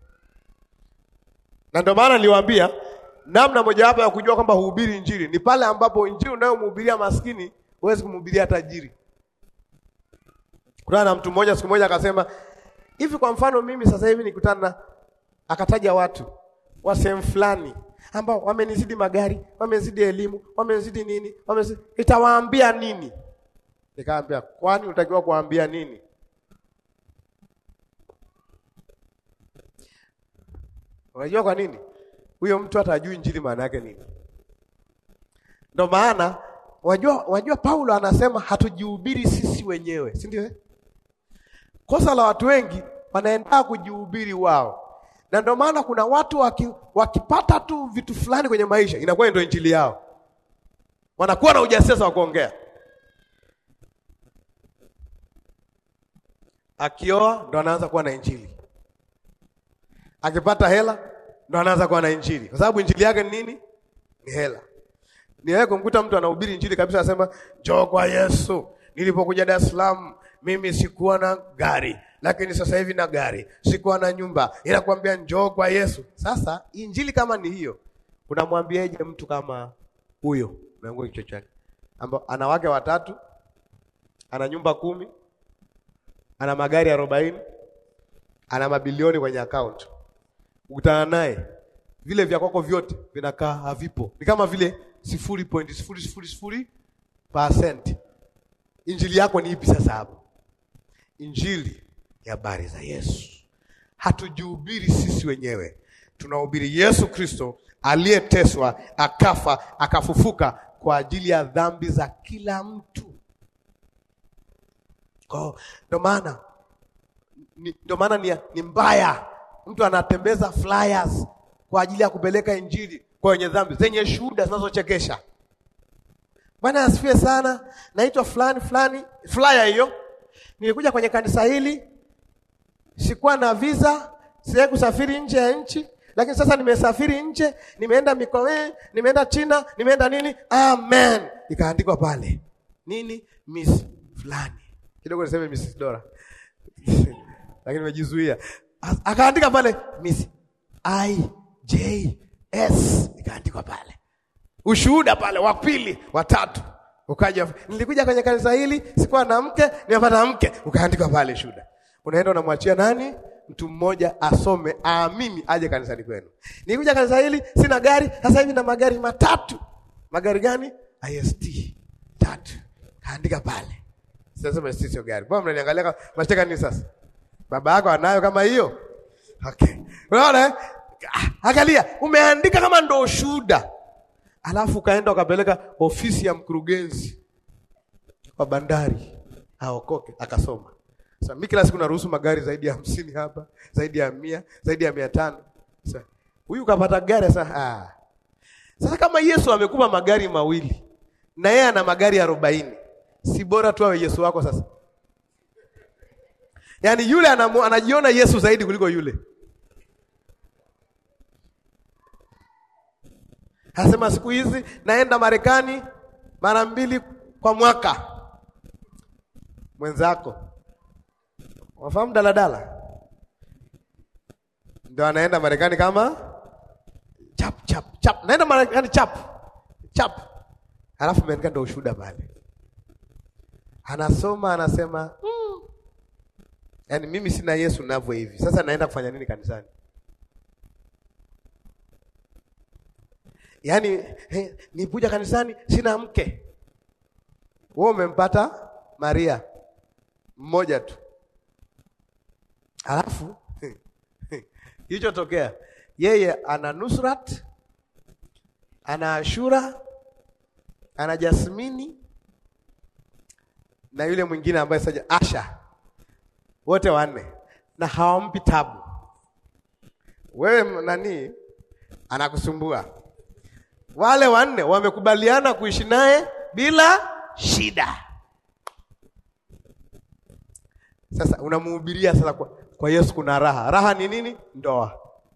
na ndio maana niliwaambia namna mojawapo ya kujua kwamba huhubiri injili ni pale ambapo injili unayomhubiria maskini huwezi kumhubiria tajiri. Kuna na mtu mmoja siku moja akasema hivi, kwa mfano mimi sasa hivi nikutana na, akataja watu wa sehemu fulani ambao wamenizidi magari, wamenizidi elimu, wamenizidi nini, wamenizidi itawaambia nini? Nikaambia, kwani unatakiwa kuambia nini? Unajua kwa nini? Huyo mtu hata ajui injili maana yake nini. Ndio maana wajua, wajua Paulo anasema hatujihubiri sisi wenyewe, si ndio? Kosa la watu wengi wanaenda kujihubiri wao, na ndio maana kuna watu waki, wakipata tu vitu fulani kwenye maisha inakuwa ndio injili yao, wanakuwa na ujasiri wa kuongea. Akioa ndo anaanza kuwa na injili, akipata hela ndo anaanza kuwa na injili, kwa sababu injili yake ni nini? Ni hela. Niwahi kumkuta mtu anahubiri injili kabisa, anasema njoo kwa Yesu. Nilipokuja Dar es Salaam mimi sikuwa na gari, lakini sasa hivi na gari, sikuwa na nyumba, inakwambia njoo kwa Yesu. Sasa injili kama ni hiyo, unamwambiaje mtu kama huyo? Umeangua kichwa chake, ambao ana wake watatu, ana nyumba kumi, ana magari arobaini, ana mabilioni kwenye akaunti. Ukutana naye vile vya kwako vyote vinakaa havipo, ni kama vile sifuri point sifuri sifuri sifuri percent. Injili yako ni ipi sasa hapo? Injili ya habari za Yesu. Hatujihubiri sisi wenyewe, tunahubiri Yesu Kristo aliyeteswa, akafa, akafufuka kwa ajili ya dhambi za kila mtu. Kwa ndo maana ni- ndo maana ni, ni mbaya mtu anatembeza flyers kwa ajili ya kupeleka injili kwa wenye dhambi zenye shuhuda zinazochekesha. Bwana asifiwe sana. Naitwa fulani fulani, flyer hiyo. Nilikuja kwenye kanisa hili, sikuwa na visa, siwezi kusafiri nje ya nchi, lakini sasa nimesafiri nje, nimeenda Mikowe, nimeenda China, nimeenda nini, amen. Ikaandikwa pale nini, Miss fulani, kidogo niseme Miss Dora lakini nimejizuia. As- Akaandika pale Miss I J S, ikaandikwa pale ushuhuda pale wa pili wa tatu ukaja, nilikuja kwenye kanisa hili sikuwa na mke, nimepata mke, ukaandikwa pale shuhuda. Unaenda unamwachia nani? Mtu mmoja asome, aamini, aje kanisani kwenu. Nilikuja kanisa hili sina gari, sasa hivi na magari matatu. Magari gani? IST tatu, kaandika pale. Sasa IST sio gari, mbona mnaniangalia kama mnataka nini sasa? Baba yako anayo kama hiyo? Okay, unaona eh? Ah, Angalia, umeandika kama ndo ushuhuda alafu ukaenda ukapeleka ofisi ya mkurugenzi wa bandari aokoke, akasoma. Sasa mimi kila siku naruhusu magari zaidi ya hamsini hapa, zaidi ya mia, zaidi ya mia tano. Sasa huyu kapata gari sasa. Ah. Sasa kama Yesu amekupa magari mawili na yeye ana magari arobaini, si bora tu awe Yesu wako sasa? Yaani yule anamu, anajiona Yesu zaidi kuliko yule. Anasema siku hizi naenda Marekani mara mbili kwa mwaka. Mwenzako wafahamu daladala, ndio anaenda Marekani kama chap chap chap, naenda Marekani chap chap, halafu meandika ndio ushuhuda pale, anasoma anasema mm. Yaani mimi sina Yesu navyo hivi, sasa naenda kufanya nini kanisani? Yaani eh, nipuja kanisani sina mke. Wewe umempata Maria mmoja tu, alafu kilichotokea yeye ana Nusrat, ana Ashura, ana Jasmini na yule mwingine ambaye sasa Asha, wote wanne na hawampi tabu. Wewe nani anakusumbua? Wale wanne wamekubaliana kuishi naye bila shida. Sasa unamuhubiria sasa kwa, kwa Yesu kuna raha. Raha ni nini? Ndoa.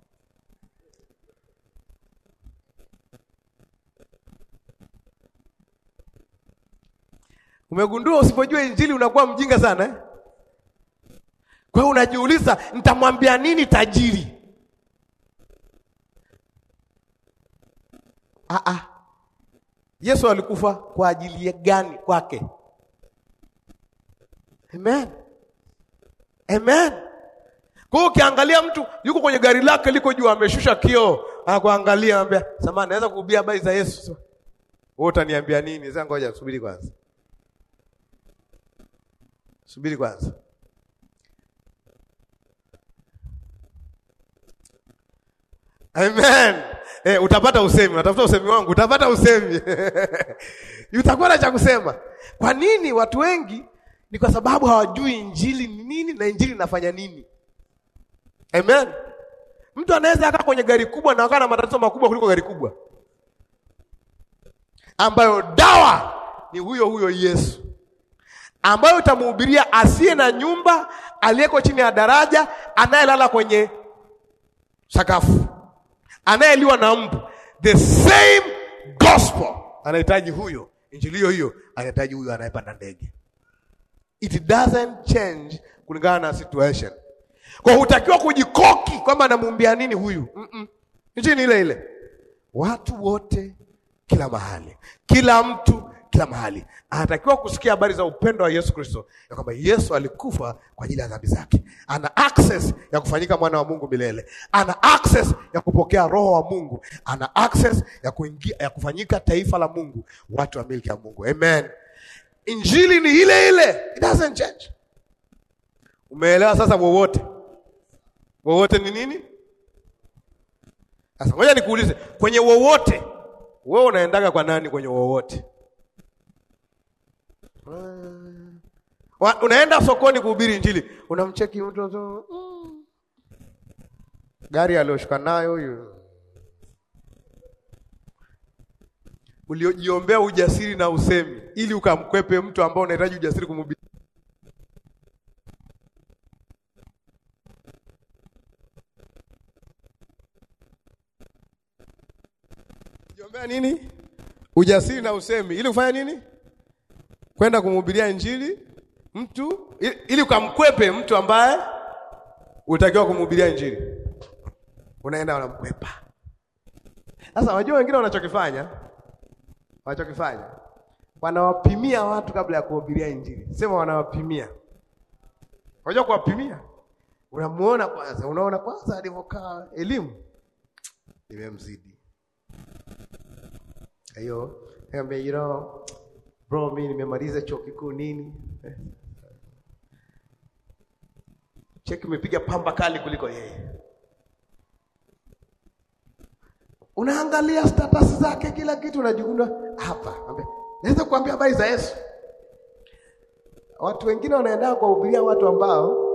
Umegundua usipojua injili unakuwa mjinga sana eh? Kwa hiyo unajiuliza nitamwambia nini tajiri? Ah, ah. Yesu alikufa kwa ajili ya gani kwake? Amen. Amen. Kwa hiyo ukiangalia mtu yuko kwenye gari lake liko juu ameshusha kioo, anakuangalia anambia, "Samahani, naweza kuhubiri habari za Yesu?" Wewe utaniambia nini? Sasa ngoja subiri kwanza. Subiri kwanza. Amen. Eh, utapata usemi, unatafuta usemi wangu, utapata usemi. Utakuwa na cha kusema. Kwa nini watu wengi? Ni kwa sababu hawajui injili ni nini na injili inafanya nini. Amen. Mtu anaweza akaa kwenye gari kubwa na akaa na matatizo makubwa kuliko gari kubwa, ambayo dawa ni huyo huyo Yesu, ambayo utamhubiria asiye na nyumba, aliyeko chini ya daraja, anayelala kwenye sakafu anayeliwa na mbu, the same gospel anahitaji huyo, injili hiyo hiyo anahitaji huyo anayepanda ndege. It doesn't change kulingana na situation. Kwa hutakiwa kujikoki kwamba anamuumbia nini huyu. mm -mm. Injili ile ile, watu wote, kila mahali, kila mtu, kila mahali. Anatakiwa kusikia habari za upendo wa Yesu Kristo, ya kwamba Yesu alikufa kwa ajili ya dhambi zake. Ana access ya kufanyika mwana wa Mungu milele, ana access ya kupokea roho wa Mungu, ana access ya kuingia, ya kufanyika taifa la Mungu, watu wa milki ya Mungu. Amen. Injili ni ile ile, it doesn't change. Umeelewa sasa? Wowote wowote ni nini? Sasa ngoja nikuulize, kwenye wowote wewe unaendaga kwa nani? Kwenye wowote Wa- unaenda sokoni kuhubiri Injili, unamcheki mtu tu, mm. gari aliyoshuka nayo huyu, uliojiombea ujasiri na usemi ili ukamkwepe mtu ambao unahitaji ujasiri kumhubiri. Jiombea nini? Ujasiri na usemi ili kufanya nini? Kwenda kumhubiria injili mtu ili, ili ukamkwepe mtu ambaye utakiwa kumhubiria injili, unaenda unamkwepa. Sasa wajua wengine wanachokifanya, wanachokifanya wanawapimia watu kabla ya kuhubiria injili. Sema wanawapimia. Unajua kuwapimia, unamuona kwanza, unaona kwanza alivyokaa elimu imemzidi hiyo niambia, you know, bro, mimi nimemaliza chuo kikuu nini, Eh. cheki umepiga pamba kali kuliko yeye. Unaangalia status zake, kila kitu, unajikunda hapa. Ambia, naweza kuambia habari za Yesu. Watu wengine wanaenda kuwahubiria watu ambao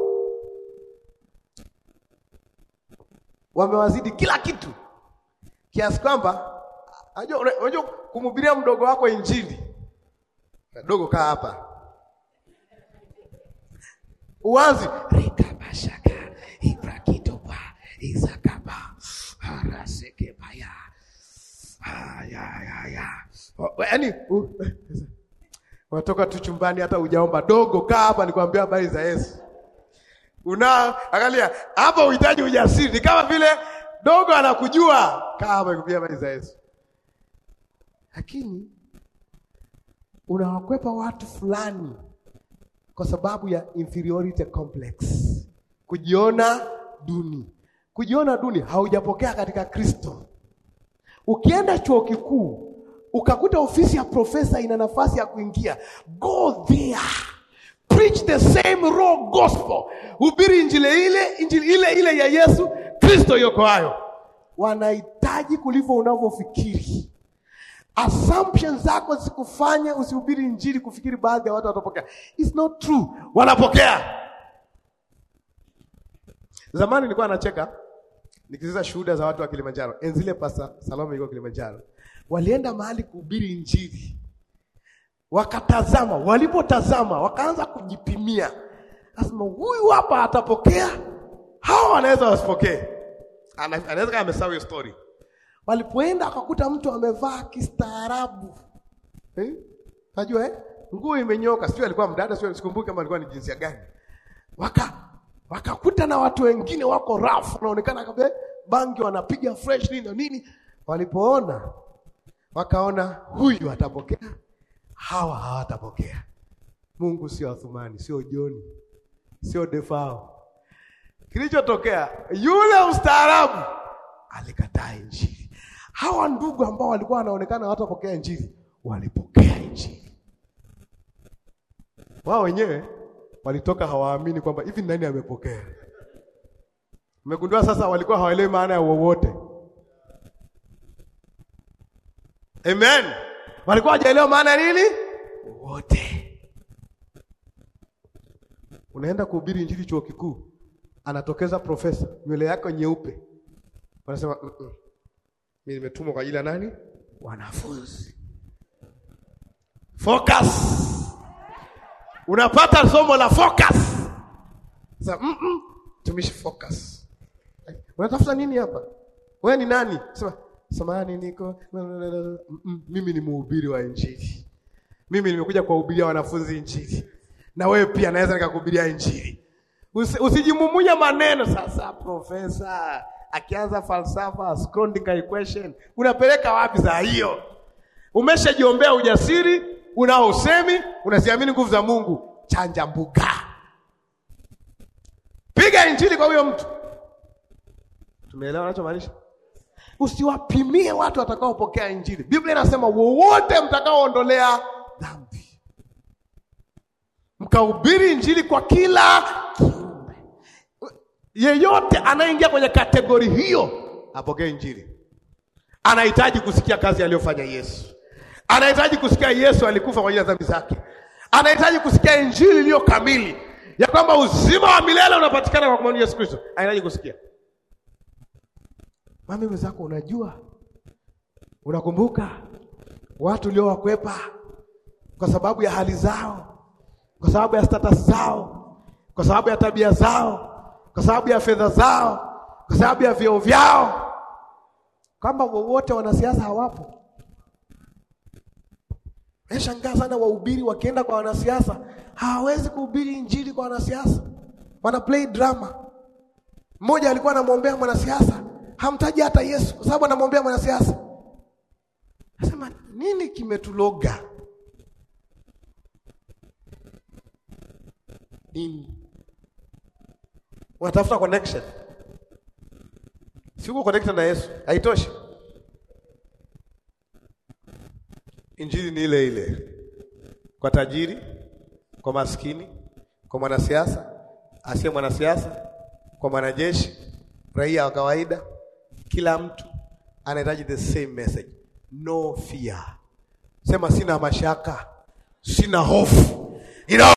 wamewazidi kila kitu kiasi kwamba Unajua unajua kumhubiria mdogo wako injili. Dogo kaa hapa. Uanzi rikabashaka ibrakitoba izakaba haraseke baya. Haya ya ya. Yaani unatoka tu chumbani hata hujaomba dogo kaa hapa nikwambia habari za Yesu. Una angalia hapa uhitaji ujasiri ni kama vile dogo anakujua kaa hapa nikwambia habari za Yesu lakini unawakwepa watu fulani kwa sababu ya inferiority complex, kujiona duni. Kujiona duni haujapokea katika Kristo. Ukienda chuo kikuu ukakuta ofisi ya profesa ina nafasi ya kuingia, go there, preach the same raw gospel, hubiri injili ile injili ile ile ya Yesu Kristo yokoayo. Wanahitaji kulivyo unavyofikiri assumptions zako zikufanye usihubiri injili kufikiri baadhi ya watu watapokea. It's not true, wanapokea. Zamani nilikuwa nacheka nikiziza shuhuda za watu wa Kilimanjaro, enzile pasa Salome yuko Kilimanjaro, walienda mahali kuhubiri injili, wakatazama. Walipotazama wakaanza kujipimia, asema huyu hapa atapokea, hawa wanaweza wasipokee. Ana- Anaweza kama amesahau hiyo story Walipoenda wakakuta mtu amevaa kistaarabu eh? Najua eh? Nguo imenyoka, sio alikuwa mdada, sio sikumbuki kama alikuwa ni jinsia gani. Waka wakakuta na watu wengine wako rafu, wanaonekana kabisa bangi wanapiga fresh nini na nini. Walipoona wakaona huyu atapokea, hawa hawatapokea. Mungu sio Athumani, sio Joni, sio Defao. Kilichotokea yule ustaarabu alikataa injili. Hawa ndugu ambao walikuwa wanaonekana hawatapokea injili walipokea injili. Wao wenyewe walitoka hawaamini kwamba hivi nani amepokea. Umegundua sasa, walikuwa hawaelewi maana ya wowote. Amen, walikuwa hawajaelewa maana ya nini wowote. Unaenda kuhubiri injili chuo kikuu, anatokeza profesa, nywele yako nyeupe Wanasema mm -mm. Mimi nimetumwa kwa ajili ya nani? Wanafunzi. Focus. Unapata somo la focus. Sasa mm -mm. Tumishi focus. Unatafuta nini hapa? Wewe ni nani? Sema samahani niko mm -mm. Mimi ni mhubiri wa injili. Mimi nimekuja kuwahubiria wanafunzi injili. Na wewe pia naweza nikakuhubiria injili. Usi, usijimumunya maneno sasa profesa akianza falsafa Schrödinger equation unapeleka wapi? Za hiyo umeshajiombea ujasiri, unao usemi, unaziamini nguvu za Mungu, chanja mbuga, piga injili kwa huyo mtu. Tumeelewa anachomaanisha? Usiwapimie watu watakaopokea injili. Biblia inasema wowote mtakaoondolea dhambi, mkahubiri injili kwa kila kiumbe. Yeyote anayeingia kwenye kategori hiyo apokee injili. Anahitaji kusikia kazi aliyofanya Yesu, anahitaji kusikia Yesu alikufa kwa ajili ya dhambi zake, anahitaji kusikia injili iliyo kamili ya kwamba uzima wa milele unapatikana kwa kumwamini Yesu Kristo. Anahitaji kusikia Mami mwenzako, unajua, unakumbuka watu uliowakwepa kwa sababu ya hali zao, kwa sababu ya status zao, kwa sababu ya tabia zao, kwa sababu ya fedha zao, kwa sababu ya vyeo vyao, kwamba wowote wanasiasa hawapo. Nashangaa sana wahubiri wakienda kwa wanasiasa hawawezi kuhubiri injili kwa wanasiasa, wana play drama. Mmoja alikuwa anamwombea mwanasiasa hamtaji hata Yesu kwa sababu anamwombea mwanasiasa. Nasema nini kimetuloga? Nini? Unatafuta connection. Si uko connected na Yesu, haitoshi. Injili ni ile ile kwa tajiri, kwa maskini, kwa mwanasiasa, asiye mwanasiasa, kwa mwanajeshi, raia wa kawaida kila mtu anahitaji the same message. No fear. Sema sina mashaka, sina hofu. Ina